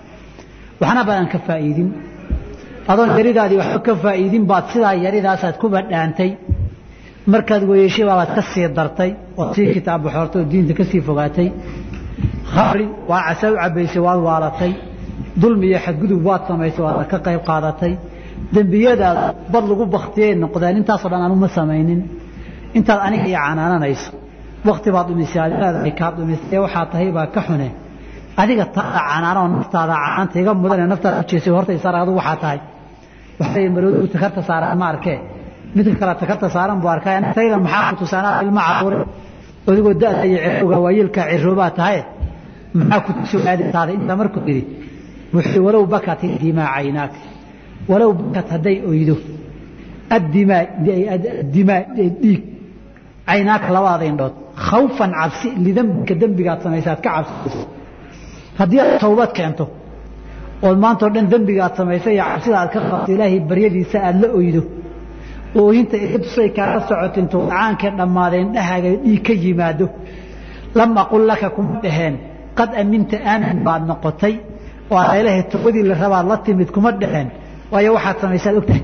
B: waxna baadan ka faa'iidin adoon yaridaadii waxba ka faa'iidin baad sidaa yaridaasaad ku badhaantay markaad weeyeshay baabaad ka sii dartay ood sii kitaab baxoortay oo diinta ka sii fogaatay khamri waa casa u cabbaysay waad waalatay dulmi iyo xadgudub waad samaysay waad ka qayb qaadatay dembiyadaad bad lagu baktiyay noqdeen intaasoo dhan anu ma samaynin intaad aniga iyo canaananayso wakti baad dhumisay aad leedahay kaa dhumisay waxaa tahay baa ka xune adiga taada canaanoo naftaada canaanta iga mudanee naftaada ujeesay horta isaar adu waxaa tahay waxay maroodu takarta saaran ma arkee midka kale takarta saaran buu arkay tayda maxaa ku tusaanaa ilma caruure adigoo da'da iyo cirowga waayeelka ciroobaa tahay maxaa ku tusoo aadintaada intaa markuu yidhi wuxuu walow bakati dimaa caynaak walow bakat hadday oydo addimaa addimaa dhiig caynaaka labadaada indhood khawfan cabsi lidambika dembigaad samaysaad ka cabsiso haddii aad tawbad keento ood maantao dhan dembigaad samaysay iyo cabsida aad ka qabto ilaahay baryadiisa aada la oydo ooyinta tusay kaaga socoto intuu dhacaankay dhammaadeen dhahaaga dhiig ka yimaado lam aqul laka kuma dhaheen qad aminta aamin baad noqotay oo aad ilaahay tawbadii la rabaad la timid kuma dhaheen waayo waxaad samaysaad ogtahay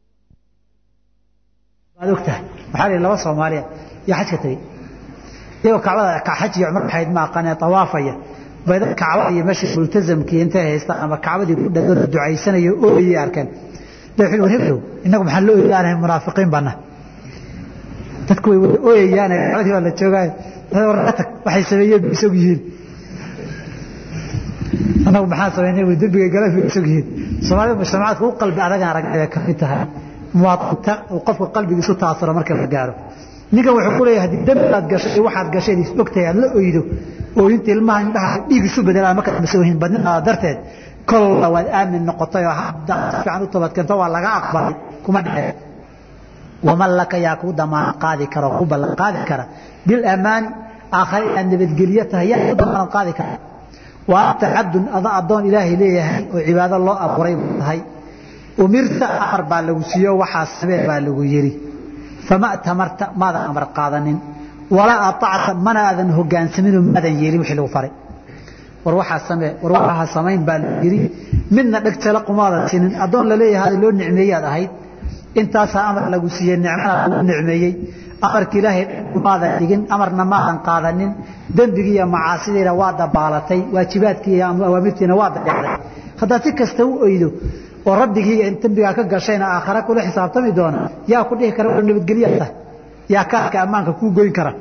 B: waad ogtahay waxaa la laba soomaaliya iyo xajka tegey iyagoo kacbada xaj iyo cumar waxayd ma aqaanee tawaafaya bayda kacbada iyo meesha multazamkii intay haystaan ama kacbadii ku dhadoo ducaysanayo ooyay arkeen war heblow innagu maxaan la ooyaanahay munaafiqiin baana dadku way wada ooyayaane kacbadii baa la joogaayo warka tag waxay sameeyeen bay isog yihiin annagu maxaan samaynay way dembigay galan bay isog yihiin soomaalida mujtamacaadka u qalbi adagaan aragay ka mid tahay muwaadinta uu qofka qalbigiisu taasuro marka la gaaro ninkan wuxuu ku leeyahay haddii dembi aad gashay iyo waxaad gashay is ogtahay aad la oydo ooyinta ilmaha indhaha dhiig isu bedelaan markaad masoohin badninaada darteed kolla waad aamin noqotay oo haddaad si fiican u toobadkeento waa laga aqbalay kuma dhexee waman laka yaa kuu damaanad qaadi kara oo ku ballan qaadi kara bilamaani aakhare inaad nabadgelyo tahay yaa ku damaanad qaadi kara waa anta cabdun ada addoon ilaahay leeyahay oo cibaado loo abuuray buu tahay umirta amar baa lagu siiyo waxaa samee baa lagu yidhi fama tamarta maadan amar qaadanin walaa aacta mana aadan hogaansaminoo maadan yeelin wixii lagu faray war waxaa samee war waxaa samayn baa lagu yidhi midna dheg jala qumaadan sinin addoon laleeyahay loo nicmeeyaad ahayd intaasaa amar lagu siiyey nicmana lagu nicmeeyey amarka ilaahay maadan dhigin amarna maadan qaadanin dembigii iyo macaasidiina waa dabaalatay waajibaadkii iyo awaamirtiina waa dadeecday haddaad si kasta u oydo oo rabbigii dembigaa ka gashayna aakhare kula xisaabtami doona yaa ku dhihi kara nabadgelyaa tahay yaa kaadka ammaanka kuu goyn kara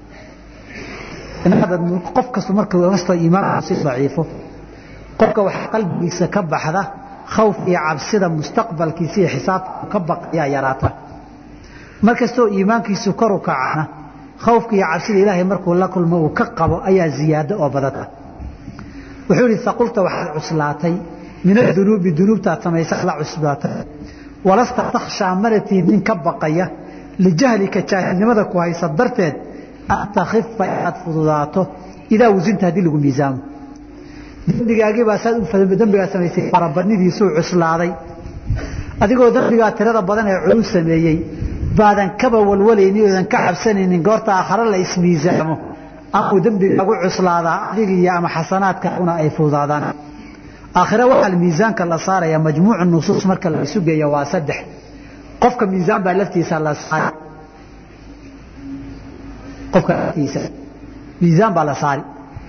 B: qof kastu marka kastoo iimaanku si daciifo qofka waxaa qalbigiisa ka baxda khawf iyo cabsida mustaqbalkiisa iyo xisaabta ka baqayaa yaraata mar kastoo iimaankiisu kor u kacana khawfka iyo cabsida ilaahay markuu la kulmo uu ka qabo ayaa ziyaado oo badata wuxuu yihi saqulta waxaad cuslaatay min adunuubi dunuubtaad samaysa la cusbaatay walasta takhshaa mana tihid nin ka baqaya lijahlika jaahilnimada ku haysa darteed an takhifa inaad fududaato idaa wasinta haddii lagu miisaamo dembigaagiibaa saad dembigaa samaysay farabadnidiisuu cuslaaday adigoo dembigaa tirada badan ee culus sameeyey baadan kaba walwalaynin oodan ka cabsanaynin goorta aakhare la ismiisaamo amuu dembigaagu cuslaadaa adigiiyo ama xasanaadkaaguna ay fududaadaan aakhire waxaa miisaanka la saaraya majmuucu nusuus marka la isu geeya waa saddex qofka miisaan baa laftiisa la saari qofka laftiisa miisaan baa la saari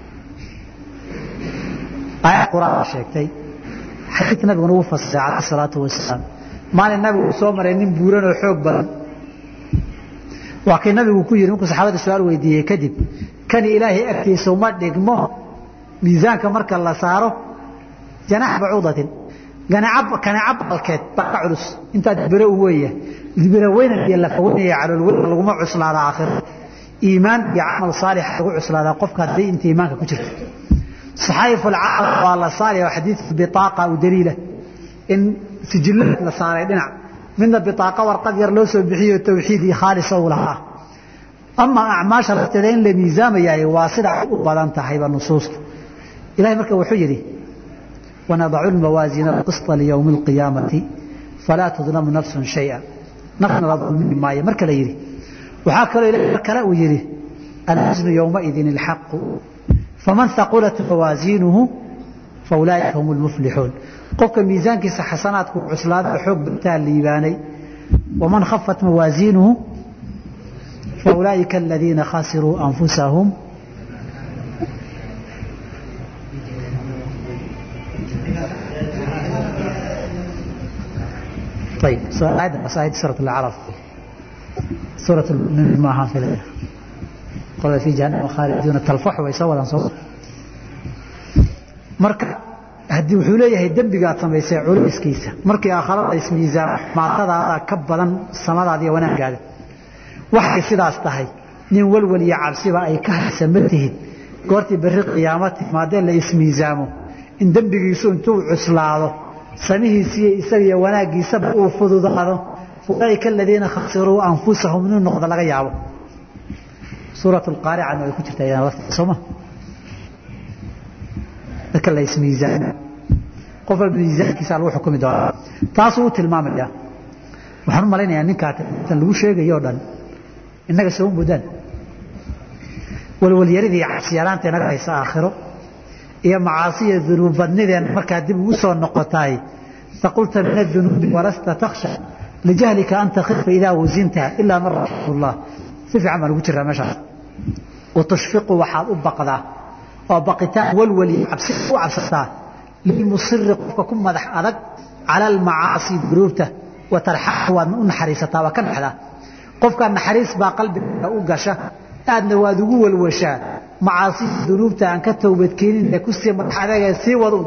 B: aayad quraan baa sheegtay xadiidka nabiguna uu fasiray calayhi salaatu wasalaam maalin nabigu uu soo maray nin buuran oo xoog badan waa kii nabigu ku yidhi markuu saxaabada su-aal weydiiyey kadib kani ilaahay agtiisa uma dhigmo miisaanka marka la saaro janax bacuudatin kaneca balkeed baa ka culus intaad biro u weeya biro weynan iyo lafaweynaya calool weynan laguma cuslaada aakhiro iimaan iyo camal saalix lagu cuslaadaa qofka haddii inta iimaanka ku jirta saxaayif alcamal waa la saaraya xadiidka bitaaqa u daliila in sijillad la saaray dhinac midna bitaaqa warqad yar loo soo bixiyo tawxiid iyo khaalisa u lahaa ama acmaasha lafteeda in la miisaamayaay waa sida u badan tahayba nusuusta ilahay marka wuxuu yidhi ونضع الموازين القسط ليوم القيامة فلا تظلم نفس شيئا نفسنا لا ظلم maayo marka la yidhi waxaa kaloo ilahay mar kale uu yidhi الحزن يومئذ الحق فمن ثقلت موازينه فأولئك هم المفلحون qofka miisaankiisa xasanaadku cuslaada xoog bataa liibaanay ومن خفت موازينه فأولئك الذين خسروا أنفسهم طيب آية آية سورة الأعراف سورة المؤمنين ما في قال في جهنم خالدون تلفح ويسوى صوت marka haddii wuxuu leeyahay dembigaad samaysay culayskiisa markii aakharada ismiisaan maatadaada ka badan samadaada iyo wanaagaada waxay sidaas tahay nin walwal iyo cabsiba ay ka haysa ma tihid goortii berri qiyaamo timaadee la ismiisaamo in dembigiisu intuu cuslaado
A: samihiisiiyo isagiyo wanaaggiisaba uu fududaado ulaaika aladiina khasiruu anfusahum inuu noqdo laga yaabo suurat lqaaricana way ku jirtaa sooma dadka la ismiisaan qof walba miisaankiisa lagu xukumi doonaa taasuu u tilmaamaya waxaan u malaynayaa ninkaa tan lagu sheegayo o dhan innaga soo mudaan walwalyaridii cabsiyaraanta inaga haysa aakhiro iyo macaasiya dunuub badnideen markaa dib ugu soo noqotaay faqulta min adunuubi walasta takhsha lijahlika an takhifa idaa wasinta ilaa man raximah llah si fiican baan ugu jiraa meeshaas watushfiqu waxaad u baqdaa oo baqitaan walwali cabsi u cabsataa lilmusiri qofka ku madax adag cala almacaasi dunuubta wa tarxaxu waadna u naxariisataa waa ka dhexdaa qofkaa naxariis baa qalbiga u gasha aadna waad ugu walwashaa macaasida dunuubta aan ka towbadkeenin ee kusii madax adagee sii waduun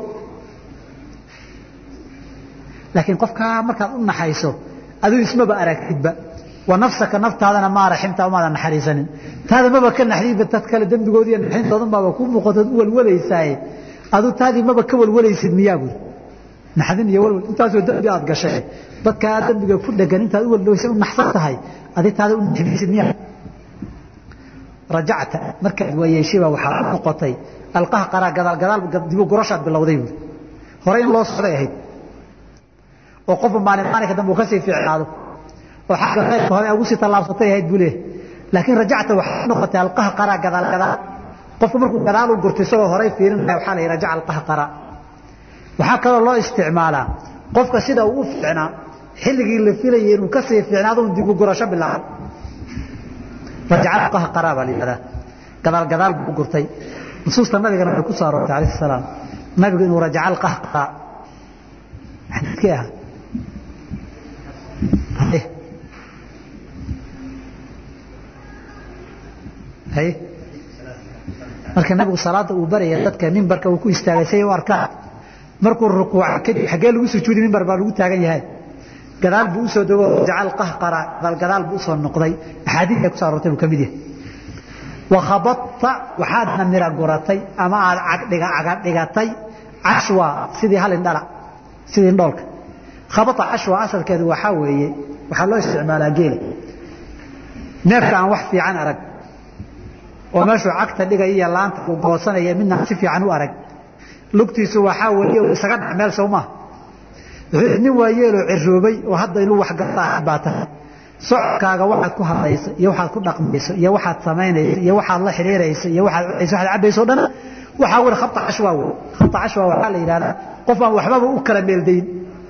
A: laakiin qofkaa markaad u naxayso aduu ismaba aragtidba wa nafsaka naftaadana maa raximta umaadan naxariisanin taada maba ka naxdiidba tad kale dembigoodiiyo naxintoodan baaba ku muuqatood u walwalaysaaye aduu taadii maba ka walwalaysid miyaa buuri naxdin iyo walwal intaasoo dembi aad gashay dadkaa dembiga ku dhegan intaad u walwaysa u naxsan tahay adi taada u naxmaysid miyaa rajacta markaad waayeeshayba waxaa u noqotay alqaha qaraa gadaal gadaal dibu gurashaad bilowday buuri hore in loo socday ahayd oo qofba maalin maalinka dambe uu kasii fiicnaado oo xagga khayrka hore ugu sii tallaabsatay ahayd buu leeyahay laakiin rajacta waxaa noqotay alqaha qaraa gadaal gadaal qofku markuu gadaal u gurto isagoo horay fiirinaya waxaa la yidhi rajaca alqaha qaraa waxaa kaloo loo isticmaalaa qofka sida uu u fiicnaa xilligii la filayay inuu kasii fiicnaado un dibu gurasho bilaabo rajaca alqaha qaraa baa la yidhahdaa gadaal gadaal buu u gurtay nusuusta nabigana waxay ku soo aroortay alayhi salaam nabigu inuu rajaca alqaha qaraa xadiidkii ah haye marka nabigu salaada uu baraya dadka mimbarka uu ku istaagay say u arkaan markuu rukuuca kadib xaggee lagu sujuudi mimbar baa lagu taagan yahay gadaal buu usoo dego jacal qahqara gadaal gadaal buu usoo noqday axaadiis ay ku soo aroortay buu ka mid yahay wakhabadta waxaadna mira guratay ama aad cagdhiga cagadhigatay cashwa sidii hal indhala sidii indhoolka khabata cashwa asalkeedu waxaa weeye waxaa loo isticmaalaa geela neefka aan wax fiican arag oo meeshuu cagta dhigaya iyo laanta uu goosanaya midna si fiican u arag lugtiisu waxaa weeye isaga dhac meel sow maaha nin waayeeloo ciroobay oo hadda inuu waxgataa baa tahay socodkaaga waxaad ku hadlayso iyo waxaad ku dhaqmayso iyo waxaad samaynayso iyo waxaad la xidhiirayso iyo waxaad cunayso waxaad cabayso o dhan waxaa weli khabta cashwaa wey khabta cashwa waxaa la yidhahdaa qof aan waxbaba u kala meeldayn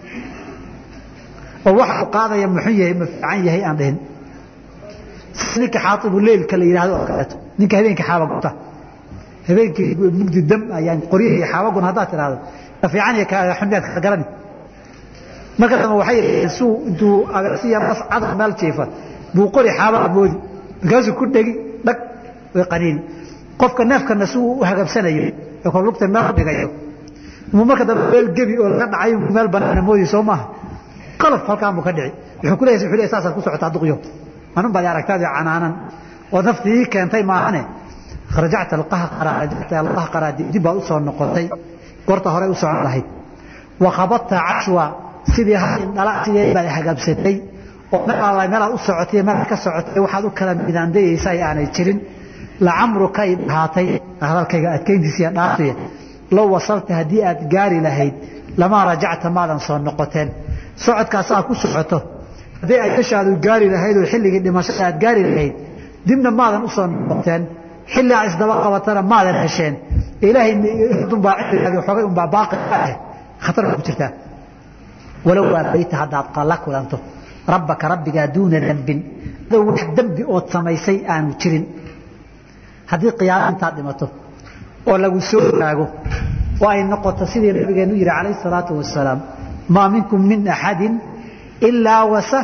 A: oo waxa uu qaadaya muxuu yahay ma fiican yahay aan dhihin ninka xaaibu leylka la yidhahdo oo kaleeto ninka habeenkii xaaba gubta habeenkii mugdi dam ayaan qoryihi iyo xaabagun haddaad tidhahdo ka fiican iyo xunyaad ka garani marka dambe waxay yidhahdeen suu intuu agasiya bas cadar meel jiifa buu qori xaabaa moodi markaasuu ku dhegi dhag way qaniini qofka neefkana si uu u hagabsanayo ee kor lugta meel dhigayo muu marka dambe meel gebi oo laga dhacay meel banaana moodi soo maaha qalaf halkaan buu ka dhici wuxuu ku leeyahay wuxuu leeyahay saasaad ku socotaa duqyo anun baad aragtaadii canaanan oo naftii ii keentay maahane rajacta alqahqara rajacta alqahqara dib baad u soo noqotay goorta hore u socon lahayd wa khabadta cashwa sidii hal indhala sidee baad hagabsatay oo meel alla meelaad u socotay meelaad ka socotay waxaad u kala midaandayaysa ay aanay jirin lacamruka ay dhahaatay hadalkayga adkayntiisa iyo dhaafiya low wasalta haddii aad gaari lahayd lamaa rajacta maadan soo noqoteen socodkaas aad ku socoto haddii ay ishaadu gaari lahayd oo xilligii dhimashada aad gaari lahayd dibna maadan u soo noqoteen xilli aad isdaba qabatana maadan hesheen ilaahay dunbaa cilmigaagi xoogay unbaa baaqi ah khatar ku jirtaa walow waabayta haddaad la kulanto rabbaka rabbigaa duuna dembin adoo wax dembi ood samaysay aanu jirin haddii qiyaamo intaad dhimato oo lagu soo taago oo ay noqoto sidii nabigeenu yihi calayhi salaatu wasalaam maa minkum min axadin ilaa wasa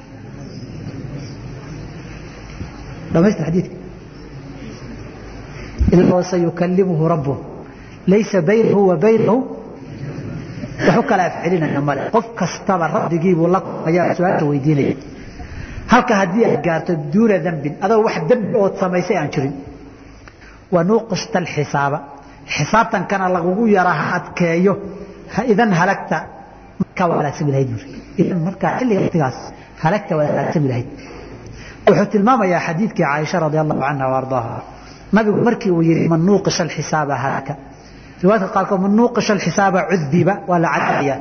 A: dhamaystir xadiidka ilaa wasayukalimuhu rabbuh laysa baynahu wa baynahu wax u kala afcelinaya male qof kastaba rabbigiibuu la ayaa su-aasha weydiinaya halka haddii aad gaarto duuna dembin adoo wax dembi ood samaysay aan jirin wanuuqishta alxisaaba xisaabtankana lagugu yara ha adkeeyo idan halagta ka halaagsami lahayd buuri idan markaa xilliga waqtigaas halagta waa halaagsami lahayd wuxuu tilmaamayaa xadiidkii caaisha radi allahu canha wa ardaaha nabigu markii uu yihi man nuuqisha alxisaaba halaka riwaayadka qaarkood man nuuqisha alxisaaba cudiba waa la cadaayaa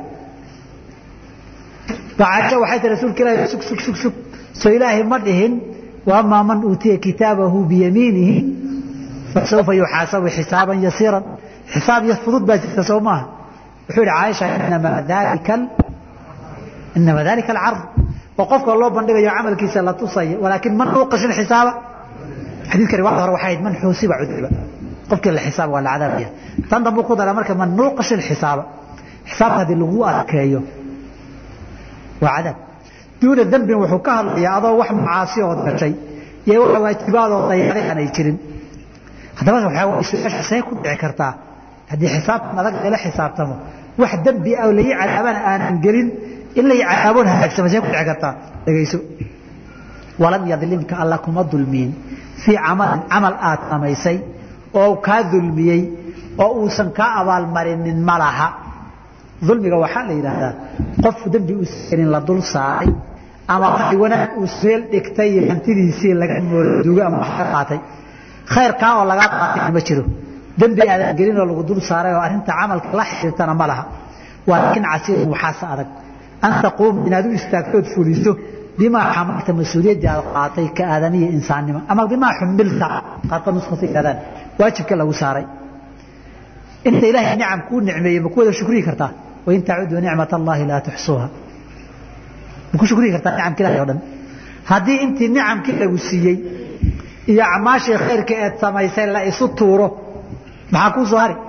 A: caaisha waxay tii rasuulka ilaahi sug sug sug sug soo ilaahay ma dhihin waamaa man uutiya kitaabahu biyamiinihi fasawfa yuxaasabu xisaaban yasiiran xisaab iyo fudud baa jirta soo maaha wuxuu yihi caaisha inamaa dalika inama dalika alcard oo qofka loo bandhigayo camalkiisa la tusayo walaakin man nuuqisha alxisaaba xadiidka riwaayada hore waxay ahayd man xuusiba cudiba qofkii la xisaaba waa la cadaabaya tan dambu ku dara marka man nuuqisha alxisaaba xisaabka haddii lagu adkeeyo waa cadaab duuna dembin wuxuu ka hadlayaa adoo wax macaasi ood gashay iyo wax waajibaadoo dayacday aanay jirin haddaba su-aasha see ku dhici kartaa haddii xisaabtan adag lala xisaabtamo wax dembi ah oo lai cadaabana aanan gelin in lai cadaaboon hagaagsama see ku dhici kartaa dhegayso walam yadlimka alla kuma dulmiyin fii camalin camal aad samaysay oo kaa dulmiyey oo uusan kaa abaalmarinin ma laha dulmiga waxaa la yidhaahdaa qof dembi uusanin la dul saaray ama wanaag uu meel dhigtay iyo hantidiisii laga moordugo ama wax ka qaatay khayrkaa oo lagaa qaatay ma jiro dembi aadan gelin oo lagu dul saaray oo arrinta camalka la xiriirtana ma laha waa laakiin casiirun waxaase adag an taquuma inaad u istaagtood fuliso bimaa xamalta mas-uuliyaddii aad qaatay ka aadamiya insaannimo ama bimaa xumilta qaarkood nuskhasa yidhahdaan waajibka lagu saaray inta ilaahay nicam kuu nicmeeyey ma ku wada shukriyi kartaa wain tacuduu nicmat allahi laa tuxsuuha ma ku shukriyi kartaa nicamka ilahay o dhan haddii intii nicamkii lagu siiyey iyo acmaashii khayrka eed samaysay la isu tuuro maxaa kuu soo hari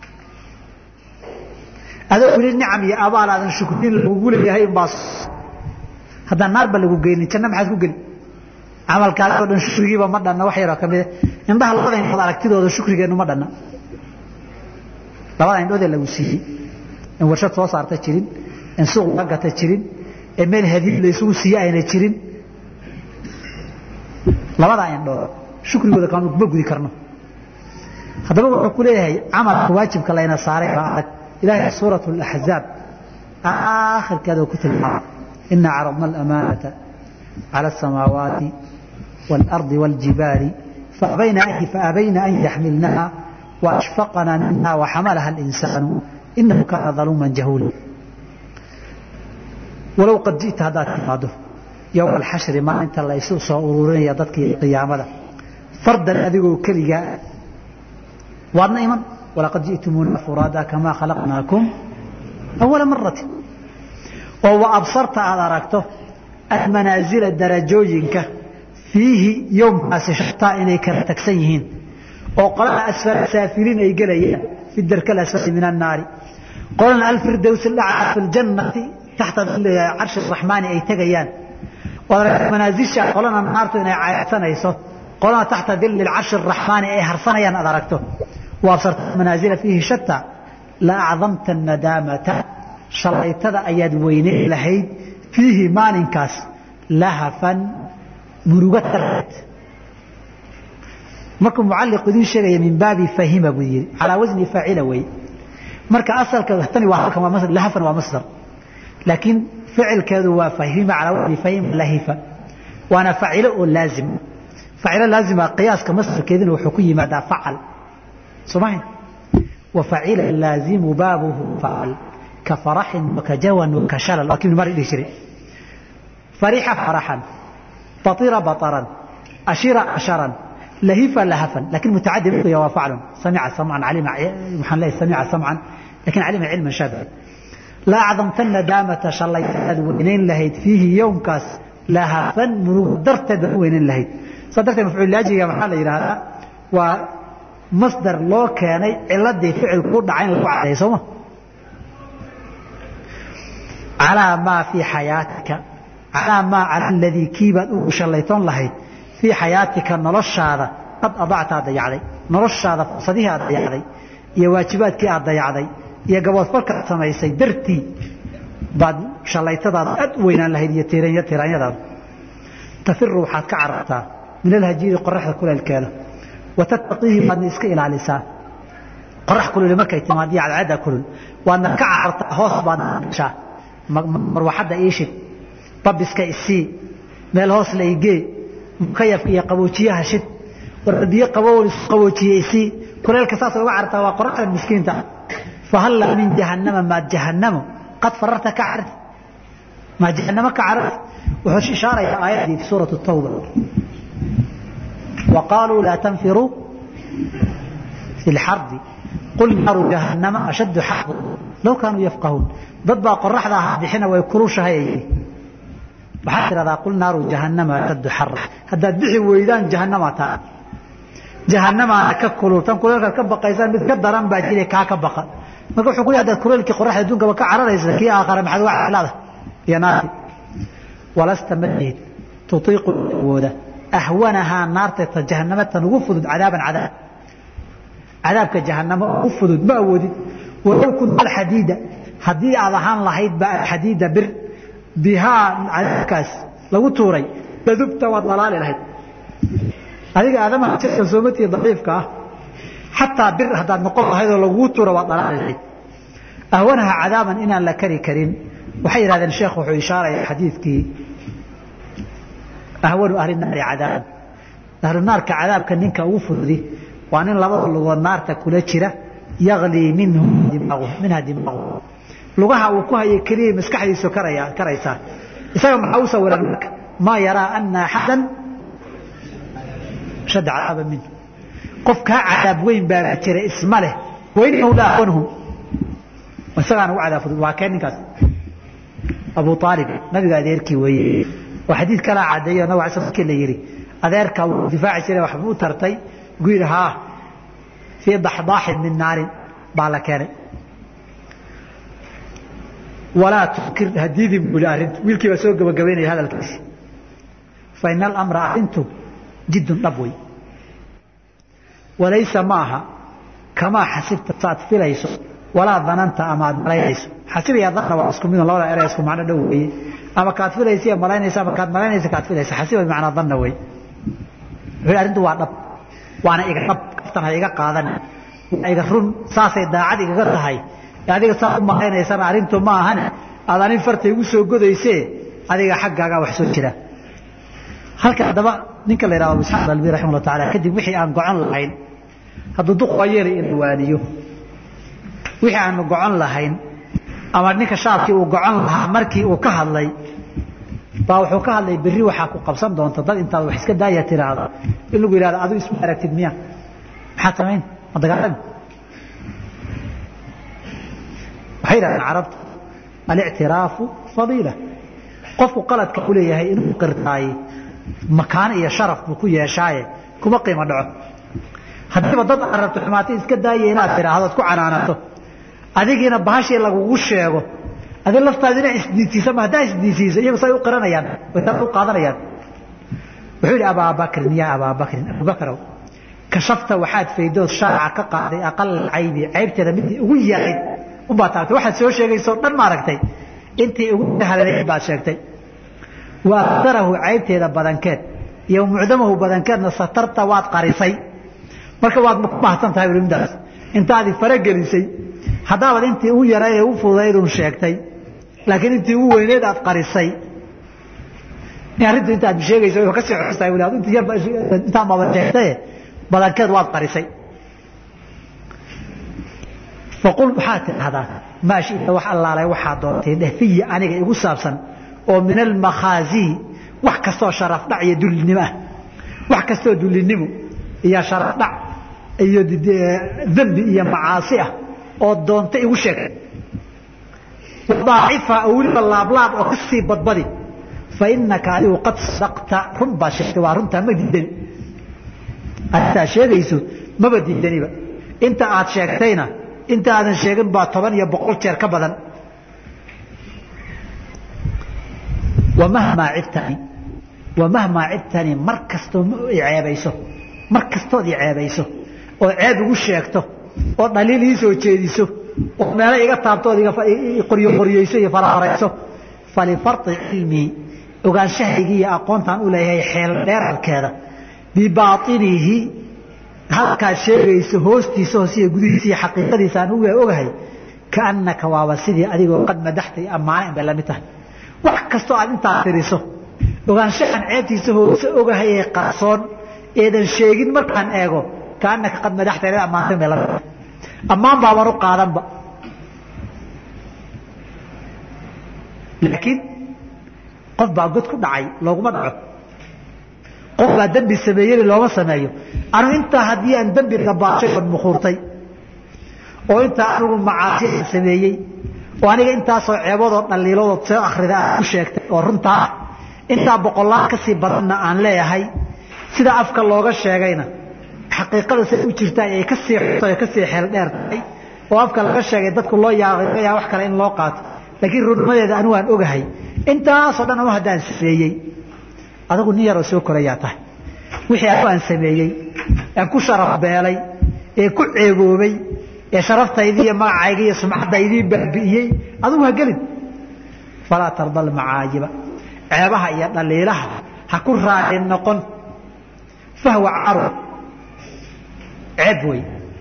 A: adoo weli nicam iyo abaal aadan shukrin lagugu leeyahay unbaa haddaan naarba lagu geynin janna maxaad ku geli camalkaas oo dhan shukrigiiba ma dhanna wax yaroo ka mida indhaha labada indhood aragtidooda shukrigeennu ma dhanna labada indhoodee lagu siiyey in warshad soo saarta jirin in suuq laga gata jirin ee meel hadiib la isugu siiye ayna jirin labadaa indhood shukrigooda kaanu kuma gudi karno haddaba wuxuu ku leeyahay camalka waajibka layna saaray baa adag ilahay suurat اlaxzaab aakhirkeeda ku tilmaama ina caradna alamaanata cala asamaawaati wاlardi wاljibaali faabayna an yaxmilnaha waashfaqna minha waxamalaha اlinsaanu inahu kaana daluuma jahuula walow qad ji'ta haddaad timaado yowma alxashri maalinta la isu soo ururinaya dadkii qiyaamada fardan adigoo keligaa waadna iman walaqad ji'tumuuna furaada kamaa khalaqnaakum awala marati oo wa absarta aada aragto almanaasila darajooyinka fiihi yowmkaasi shataa inay kala tagsan yihiin oo qolada asfal saafiliin ay gelayaan fi darka alasfali min annaari qolana alfirdows lacaa fi ljannati taxta carshi raxmaani ay tegayaan manaasisha qolana naartu inay caydsanayso qolana taxta dili carshi raxmaani ay harsanayaan aad aragto waabsarta manaasila fiihi shata la acdamta nadaamata shalaytada ayaad weyneyn lahayd fiihi maalinkaas lahafan murugo darteed markuu mucalliq idiin sheegaya min baabi fahima buu yidhi calaa wasni faacila wey marka asalka tani waa halkan waa lahafan waa masdar laakiin ficilkeedu waa fahima calaa wasni fahima lahifa waana facilo oo laazim facilo laazima qiyaaska masdarkeedina wuxuu ku yimaadaa facal somahin وفعل اللازم بابه فعل كفرح وكجوى وكشلل لكن مر إليه شري فرح فرحا بطير بطرا أشير أشرا لهف لهفا لكن متعدي بقي وفعل سمع سمعا علم محن الله سمع سمعا لكن علم علما شابعا لا أعظم تن دامة شليت وإنين لهيت فيه يوم كاس لهفا مرو درت وإنين لهيت صدرت مفعول لاجي يا محل إلى هذا و masdar loo keenay ciladii ficil ku dhacay in lagu caddeeyo sooma calaa maa fii xayaatika calaa maa cala aladii kiibaad ugu shallaytoon lahayd fii xayaatika noloshaada qad adacta aad dayacday noloshaada fursadihii aad dayacday iyo waajibaadkii aad dayacday iyo gaboodfarka aad samaysay dartii baad shallaytadaada aad u weynaan lahayd iyo tiraanyadaada tafiru waxaad ka carartaa min alhajiiri qoraxda kuleelkeeda watattaqiihi waadna iska ilaalisaa qorax kululi markay timaad iyo cadceedda kulul waadna ka carartaa hoos baadna gashaa marwaxadda iishid babiska isii meel hoos la igee mukayafka iyo qaboojiyaha shid war biyo qabow isu qaboojiye isii kuleelka saas uga cartaa waa qoraxda miskiinta fahalla min jahannama maad jahannamo qad fararta ka carti maa jahannamo ka carati wuxuu ishaarayaa aayaddii fi suurati tawba وقالوا لا تنفروا في الحرب قل نار جهنم أشد حرب لو كانوا يفقهون ضد قرحدا بحين ويكروشها يجي waxaa tiradaa qul naaru jahannama ashaddu xarra haddaad bixi weydaan jahannama taa jahannamaana ka kulultan kuleelkaad ka baqaysaan mid ka daran baa jire kaa ka baqa marka wuxuu ku leeyahay haddaad kuleelkii qoraxda adduunkaba ka cararaysa kii aakhare maxaad uga calaada iyo naarti walasta madihid tutiiqu awooda ahwanahaa naarta ta jahannama tan ugu fudud cadaaban cadaab cadaabka jahannamo ugu fudud ma awoodid walow kunta alxadiida haddii aad ahaan lahayd ba alxadiida bir bihaa cadaabkaas lagu tuuray ladubta waad dhalaali lahayd adiga aadamaha jirka soomatii daciifka ah xataa bir haddaad noqon lahayd oo lagugu tuura waad dhalaali lahayd ahwanaha cadaaban inaan la kari karin waxay yidhahdeen sheekh wuxuu ishaaraya xadiidkii ahwanu ahli naari cadaaban ahlu naarka cadaabka ninka ugu fududi waa nin labada lugood naarta kula jira yaglii minhu minha dimaagu lugaha uu ku hayo keliya maskaxdiisu karaya karaysaa isaga maxaa u sawiran marka maa yaraa ana axadan shadda cadaaba minhu qof kaa cadaab weyn baa jira isma leh wainahu la ahwanhum isagaana ugu cadaab fudud waa kee ninkaas abu aalib nabiga adeerkii weeye oo xadiid kalaa cadeeyo nabig alay markii la yidhi adeerka wuu difaaci jiray waxba u tartay gu yidhi haa fii daxdaaxin min naarin baa la keenay walaa tukir hadiidin buli arrintu wiilkii baa soo gabagabaynaya hadalkiisi fa ina alamra arrintu jiddun dhab wey walaysa ma aha kamaa xasibta saad filayso walaa dananta ama aad malaynayso xasib iyo danna waa isku midun labada ere isku macno dhow weeye ama kaad filaysa iyo malaynaysa ama kaad malaynaysa kaad filaysa xasiba bimacnaa danna wey wuxuu arrintu waa dhab waana iga dhab kaftan ha iga qaadan waa iga run saasay daacad igaga tahay adiga saa u malaynaysana arrintu ma ahane aad anin farta igu soo godaysee adiga xaggaagaa wax soo jira halka haddaba ninka la yidhahdo abu isxaaq albi raximah llah taala kadib wixii aan gocon lahayn hadduu duq waa yeelay in waaniyo wixii aanu gocon lahayn ama ninka shaabkii uu gocon lahaa markii uu ka hadlay baa wuxuu ka hadlay berri waxaa ku qabsan doonta dad intaad wax iska daaya tiraahdo in lagu yidhahdo adigu isma aragtid miya maxaad samayn ma dagaalami waxay yidhahdeen carabtu alictiraafu fadiila qofku qaladka u leeyahay inuu qirtaaye makaano iyo sharaf buu ku yeeshaaye kuma qiimo dhaco haddiiba dad aad rabto xumaatay iska daaya inaad tidhaahdo ad ku canaanato adigiina bahashii lagugu sheego adi laftaadu inaa isdiisiisa ma haddaa isdiisiiso iyagu say u qiranayaan way u qaadanayaan wuxuu yidhi abaabakrin yaa abaabakrin abubakrow kashafta waxaad faydood shaaca ka qaaday aqal caybi caybteeda midii ugu yarayd unbaa taagtay waxaad soo sheegaysoo dhan maaragtay intii ugu halanayd baad sheegtay wa aktarahu caybteeda badankeed iyo mucdamahu badankeedna satarta waad qarisay marka waad ku mahadsan tahay midaas intaadi faragelisay haddaabaad intii ugu yarayd ee u fududaydun sheegtay laakiin intii ugu weyneed aad qarisay arrintu intaad sheegayso way kasii xustahay wali ad intii yarba intaan baaba sheegtaye badankeed waad qarisay faqul waxaad tidhahdaa maa shita wax allaalay waxaa doontay dheh fiyi aniga igu saabsan oo min almakhaazii wax kastoo sharaf dhac iyo dullinimo ah wax kastoo dullinimo iyo sharaf dhac iyo dembi iyo macaasi ah oo doonta igu sheeg daacifa oo weliba laablaab oo kasii badbadi fa inaka adigu qad sadaqta run baad sheegtay waa runtaa ma diidani arintaa sheegayso maba diidaniba inta aad sheegtayna inta aadan sheegin baa toban iyo boqol jeer ka badan wamahmaa cibtani wamahmaa cibtani mar kastoo ceebayso mar kastood i ceebayso oo ceeb igu sheegto oo dhaliil ii soo jeediso oo meelo iga taabtood qoryo qoryeyso iyo farafarayso falifardi cilmii ogaanshahaygii iyo aqoontaan u leeyahay xeel dheerarkeeda bibainihi halkaad sheegayso hoostiisa hoosiyo gudihiisa iyo xaqiiqadiisa aan uga ogahay kaannaka waaba sidii adigoo qad madaxtay ammaana in bay la mid tahay wax kastoo aad intaa tiriso ogaanshahan ceebtiisa hoose ogahay ee qarsoon eedan sheegin markaan eego kaannaka qad madaxtay inaad ammaantay bay la mid tahay ammaan baaban u qaadanba laakiin qof baa god ku dhacay looguma dhaco qof baa dembi sameeyey looma sameeyo anu intaa haddii aan dembi gabaashay on mukhuurtay oo intaa anigu macaasi sameeyey oo aniga intaasoo ceebadoo dhaliiladood soo akrida aad ku sheegtay oo runtaa ah intaa boqolaal ka sii badanna aan leeyahay sida afka looga sheegayna xaqiiqada say u jirtaa ay ka sii xuto ka sii xeel dheer tahay oo afka laga sheegay dadku loo yaa wax kale in loo qaato laakiin runnimadeeda anigu aan ogahay intaasoo dhan anu haddaan sameeyey adagu nin yaroo soo korayaa tahay wixii anigu aan sameeyey aan ku sharaf beelay ee ku ceeboobay ee sharaftaydi iyo magacayga iyo sumcadaydii baabi'iyey adigu ha gelin falaa tarda almacaayiba ceebaha iyo dhaliilaha ha ku raacin noqon fahwa caru ceeb wey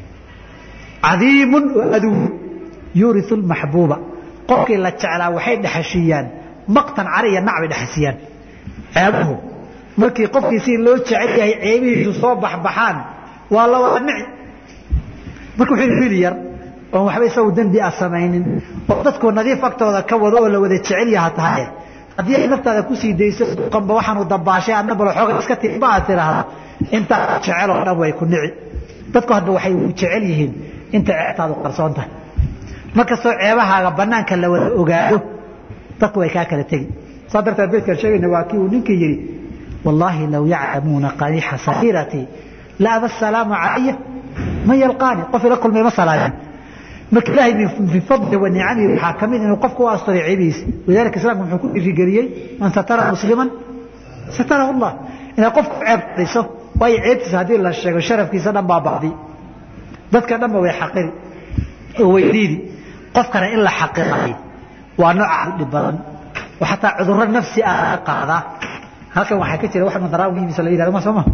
A: cadiimun oo aduw yuuriu lmaxbuuba qofkii la jeclaa waxay dhexashiiyaan maqtan cari iyo nac bay dhexasiyaan ceebuhu markii qofkii si loo jecel yahay ceebihiisu soo baxbaxaan waa la wada nici marka wuxuu wiil yar oon waxba isagu dembi ah samaynin oo dadku nadiif agtooda ka wado oo la wada jecel yaha tahay haddii ay naftaada kusii dayso duqanba waxaanu dabaashay adna bal xooga iska tiba aad tiraahdo intaa jeceloo dhan way ku nici dadku hadba waxay ku jecel yihiin inta ceebtaadu qarsoon tahay markastoo ceebahaaga banaanka la wada ogaado dadku way kaa kala tegi saa darteed beydkaan sheegayna waa kii uu ninkii yidhi wallaahi low yaclamuuna qadiixa sariiratii la aba asalaamu calaya man yalqaani qof ila kulmay ma salaamin marka ilaahay min fadli wa nicamihi waxaa ka mid inuu qofku u asturay ceebihiisa walidalika islaamku wuxuu ku dhiirigeliyey man satara musliman satarahu allah inaad qofku ceeb qadiso waayo ceebtiisa haddii la sheego sharafkiisa dhan baa bacdi dadka dhanba way xaqiri oo way diidi qofkana in la xaqiray waa nooc dhib badan oo xataa cudurro nafsi ah laga qaadaa halkan waxaa ka jira wax madaraawigiisa la yidhahdo ma soo ma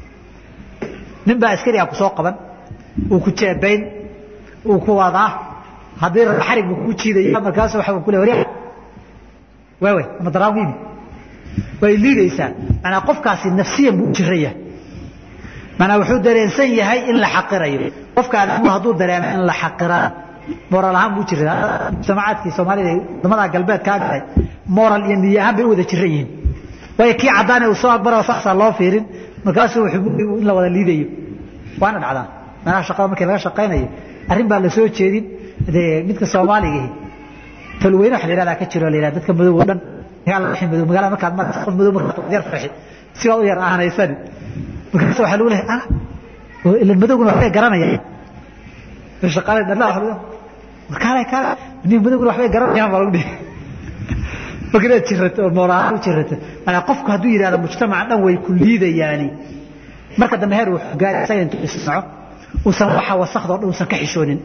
A: nin baa askari ah ku soo qaban uu ku jeebayn uu ku wadaa haddii xarig buu kugu jiidaya markaas waxa ku le waryaa waawe madaraawiimi way liidaysaa manaa qofkaasi nafsiyan buu jiraya manaa wuxuu dareensan yahay in la xaqirayo qofkaan hadduu dareemo in la xaqirana moral ahaan buu jira mujtamacaadkii soomaalida wadamada galbeed kaa galay moral iyo niyo ahaan bay u wada jiran yihiin waayo kii caddaane uu soo aqbara saxsaa loo fiirin markaasuu wuxuu in la wada liidayo waana dhacdaa meelaha shaqada markii laga shaqaynayo arrin baa la soo jeedin dee midka soomaaligahi talweyne waxa la yihahdaa ka jiro la yihahda dadka madow oo dhan madow magaalada markaad markas qof madow markaad yar farxi si waad u yar aanaysani markaas waxaa lagu lehay ah ila madowguna waxbay garanayaan shaqaalay dhanaa kaale kaale nin madowguna waxbay garanayaan baa lagu dhihi marka inaad jirato oo moolahaan u jirato maanaa qofku hadduu yidhahdo mujtamaca dhan way ku liidayaani marka dambe heer uu gaari isaga intuu isnaco uusan waxa wasakhdoo dhan uusan ka xishoonin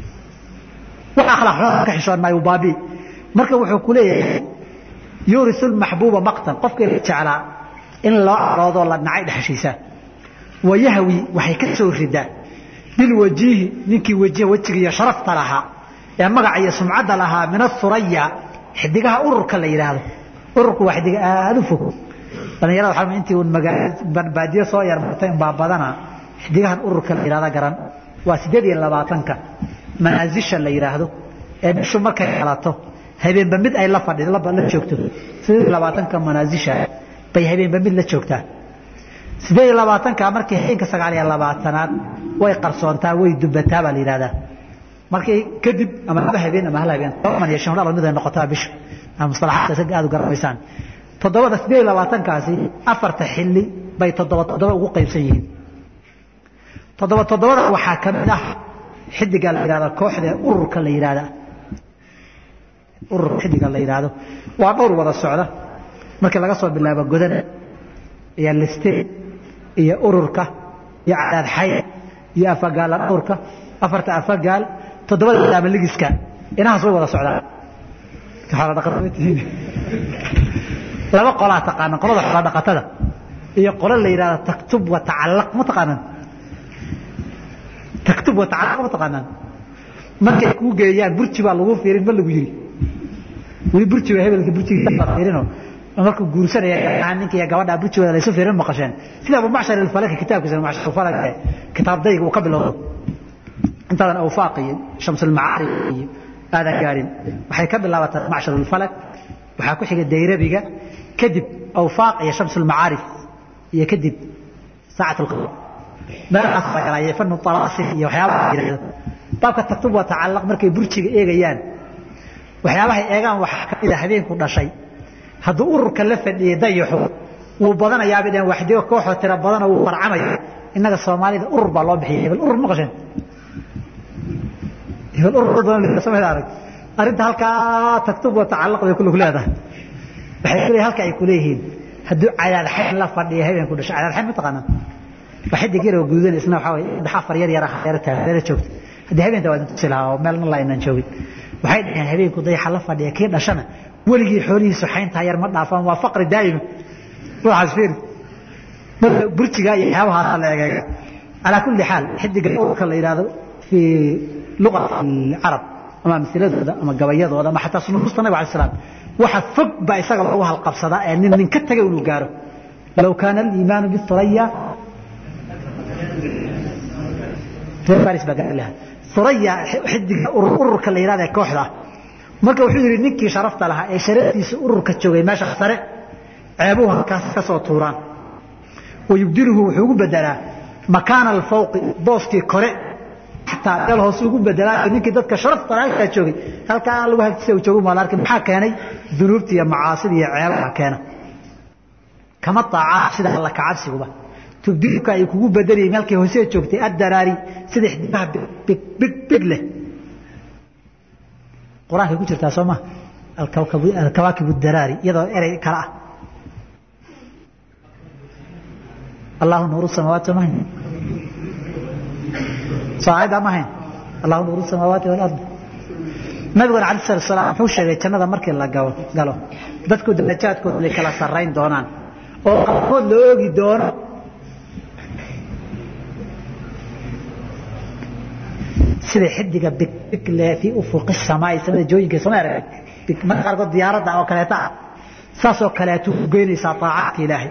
A: wax akhlaaq xumada ka xishoon maayo baabi marka wuxuu ku leeyahay yurisu lmaxbuuba maqtan qofkii la jeclaa in loo caroodoo la nacay dhexshiisa wayahwi waxay ka soo ridaa bilwajiihi ninkii wajh wejiga iyo sharafta lahaa ee magaca iyo sumcadda lahaa min asuraya xidigaha ururka la yidhaahdo ururku waa xidiga aada u fog dhalinyarada waxaa intii un baadiyo soo yarmartay unbaa badana xidigahan ururka la yidhahda garan waa siddeed iyo labaatanka manaasisha la yidhaahdo ee bishu markay xalato habeenba mid ay la fadhi la joogto siddeed iyo labaatanka manaasisha bay habeenba mid la joogtaa siddeed iyo labaatanka markii habeenka sagaal iyo labaatanaad way qarsoontaa way dubataa baa la yidhahdaa markii kadib ama laba habeen ama hal habeen toban iyo shan dhalo mid ay noqotaa bishu ama mustalaxaadka isaga aad u garanaysaan toddobada siddeed iyo labaatankaasi afarta xilli bay toddoba toddoba ugu qaybsan yihiin toddoba toddobada waxaa ka mid ah xidiga la yidhahda kooxda ururka la yidhahda ururka xidiga la yidhaahdo waa dhowr wada socda markii laga soo bilaabo godan iyo listeen iyo ururka iyo cadaad xay iyo afagaala dhowrka afarta afagaal toddobada daama ligiska inahaas way wada socdaan xoolo dhaqatada tihiin laba qolaa taqaanaan qolada xoolo dhaqatada iyo qolo la yidhahdo taktub wa tacallaq ma taqaanaan taktub wa tacallaq ma taqaanaan markay kuu geeyaan burji baa lagu fiirin ma lagu yiri weli burjiga hebelka burjiga fiirino markuu guursanaya ninka iyo gabadha burjigooda laysu fiirin maqasheen sida abu macshar alfalaki kitaabkiisa macshar alfalaki kitaab dayg uu ka bilowdo intaadan awfaaq iyo shamsulmacaarif iyo aadan gaarin waxay ka bilaabataa macshar alfalak waxaa ku xiga dayrabiga kadib awfaaq iyo shamsulmacaarif iyo kadib saacat alqamar meelahaas baa galaya fanu talaasif iyo waxyaabaha yidhahdo baabka taktub waa tacallaq markay burjiga eegayaan waxyaabahay eegaan waxaa ka mid a habeenku dhashay hadduu ururka la fadhiyey dayaxu wuu badanayaabay dheen waxdigo kooxoo tira badanoo wuu farcamaya innaga soomaalida urur baa loo bixiyay hebel urur ma qasheen hebel urur badan samay arag arrinta halkaa taktub waa tacallaq bay kullu leedahay waxay ku leeyihin halka ay ku leeyihiin hadduu cadaadxayn la fadhiyo habeenku dhashay cadaadxayn ma taqaanaa waa xidig yar oo guudan isna waxaa waye saddex afar yar yar ah reero taag reero joogta haddii habeenta waa tusi lahaa oo meelna la inaan joogin waxay dhaheen habeenku dayaxa la fadhiya kii dhashana weligii xoolihiisu xayntaa yar ma dhaafaan waa faqri daa'ima ruuxaas fiiri marka burjiga iyo waxyaabahaasa la egeega calaa kulli xaal xidiga urka la yidhaahdo fii luqati alcarab ama amsiladooda ama gabayadooda ama xataa sunuusta nabiga alai salaam waxa fog baa isaga lagu halqabsadaa ee nin nin ka tagay inuu gaaro low kaana aliimaanu bisuraya reer faris baa gaari lahaa suraya xidiga ururka la yidhahda ee kooxda ah marka wuxuu yidhi ninkii sharafta lahaa ee sharaftiisa ururka joogay meesha sare ceebuhu halkaas ka soo tuuraan wayubdiluhu wuxuu ugu bedelaa makaana alfawqi booskii kore xataa meel hoose ugu bedelaa ninkii dadka sharafta lahaa halkaa joogay halkaa lagu hagtisa uu joogu maala arkin maxaa keenay dunuubta iyo macaasida iyo ceebaha keena kama taacaa sida alla kacabsiguba tubdiluka ay kugu bedelayay meelkay hoose joogtay addaraari sida xidigaha big big big leh qur-aankay ku jirtaa soo ma alkawaakib daraari iyadoo erey kale ah allahu nuuru samaawaati ma hayn soo aayaddaa ma hayn allahu nuuru samaawaati walard nabiguna alai salatu salaam wuxuu sheegay jannada markii la galo galo dadku darajaadkooda lay kala sarrayn doonaan oo qaarkood la oogi doono sida xidiga bigle fii ufuqi samaai samada jooyinka sama arag marka qaarkood diyaaradda oo kaleeta ah saasoo kaleetu ku geynaysaa taacadka ilaahay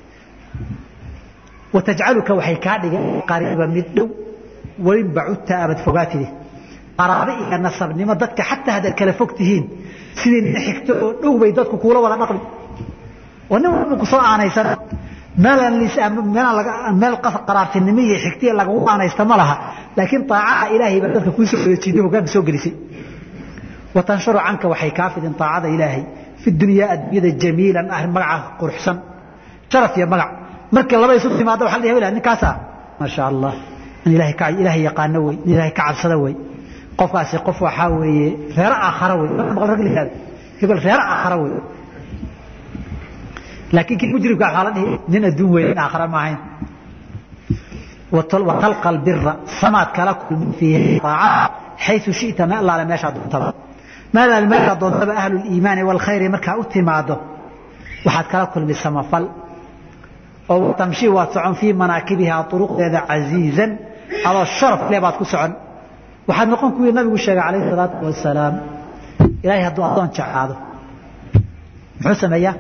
A: watajcaluka waxay kaa dhigan qariiba mid dhow welin bacudta abad fogaatide qaraabo iyo nasabnimo dadka xataa haddaad kala fog tihiin sidii nin xigto oo dhow bay dadku kuula wada dhaqmi oo nin walba ku soo aanaysan meel qaraartinimo iyo xigtiya lagagu aanaysta ma laha laakiin aacaha ilaahay baa dadka kuu soo wareejiday hogaanka soo gelisay watanshuru canka waxay kaa fidin aacada ilaahay fi dunyaa addunyada jamiilan ah magaca quruxsan sharaf iyo magac markii laba isu timaado waxa la hebel ninkaasa maasha allah in ilaahay ka ilaahay yaqaano wey in ilaahay ka cabsada wey qofkaasi qof waxaa weeye reero aakhara wey maqal rag lihaada hebel reero aakhara wey laakiin kii mujrimka waxaa la dhihi nin adduun weyn in aakhara ma ahayn watalqa albira samaad kala kulmin fiihi aacada xayu shita ma allaale meeshaa doontaba maadaal meeshaa doontaba ahlu liimaani waalkhayri markaa u timaado waxaad kala kulmi samafal oo tamshi waad socon fii manaakibihaa uruqdeeda casiizan adoo sharaf leh baad ku socon waxaad noqon kuwii nabigu sheegay calayhi salaatu wasalaam ilaahay hadduu addoon jeclaado muxuu sameeyaa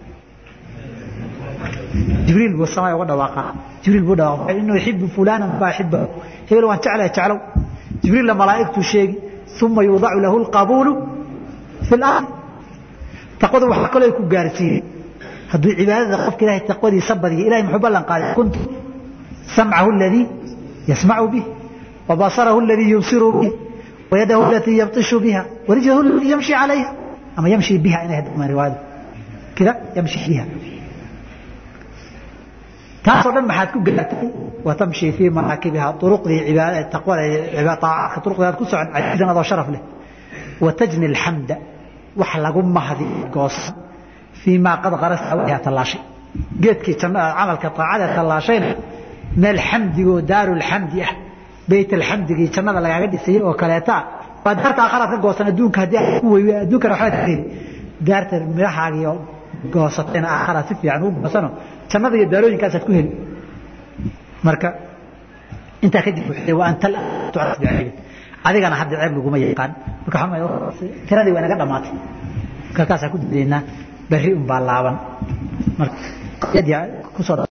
A: jibriil buu samay uga dhawaaqaa jibriil buu dhawaaqa inuu yuxibu fulanan fa axibahu hebel waan jeclaya jeclow jibriilla malaa'igtuu sheegi uma yuudacu lahu alqabuulu fi lardi taqwadu waxaa kaloo ku gaarsiiyey hadduu cibaadada qofka ilahay taqwadiisa badiya ilahay muxuu ballan qaaday kuntu samcahu aladii yasmacu bih وبصره الذي يبصر به ويده التي يبطش بها ورجله التي يمشي عليها أما يمشي بها إن هذا ما رواية كذا يمشي بها taasoo dhan maxaad ku gaartay watamshi fii manaakibiha uruqdii cibaada taqwada taacadka turuqdeed ku socon cajizan adoo sharaf leh watajni alxamda wax lagu mahdi goosan fii maa qad qarasta wajha tallaashay geedkii jannada camalka taacada tallaashayna meel xamdigoo daaru lxamdi ah beyt alxamdigii jannada lagaaga dhisayay oo kaleeta waa daarta aakharaad ka goosan adduunka haddii aad ku weywe adduunkana waxbaad ka heli daarta midhahaagii oo goosatayna aakharaad si fiican u goosano jannada iyo daalooyinkaasaad ku heli marka intaa kadib wuxuu wa anta tucras bicilmin adigana hadda ceeb laguma yaqaan marka tiradii waa inaga dhammaatay marka kaasaa ku dadeynaa berri un baa laaban marka kusoo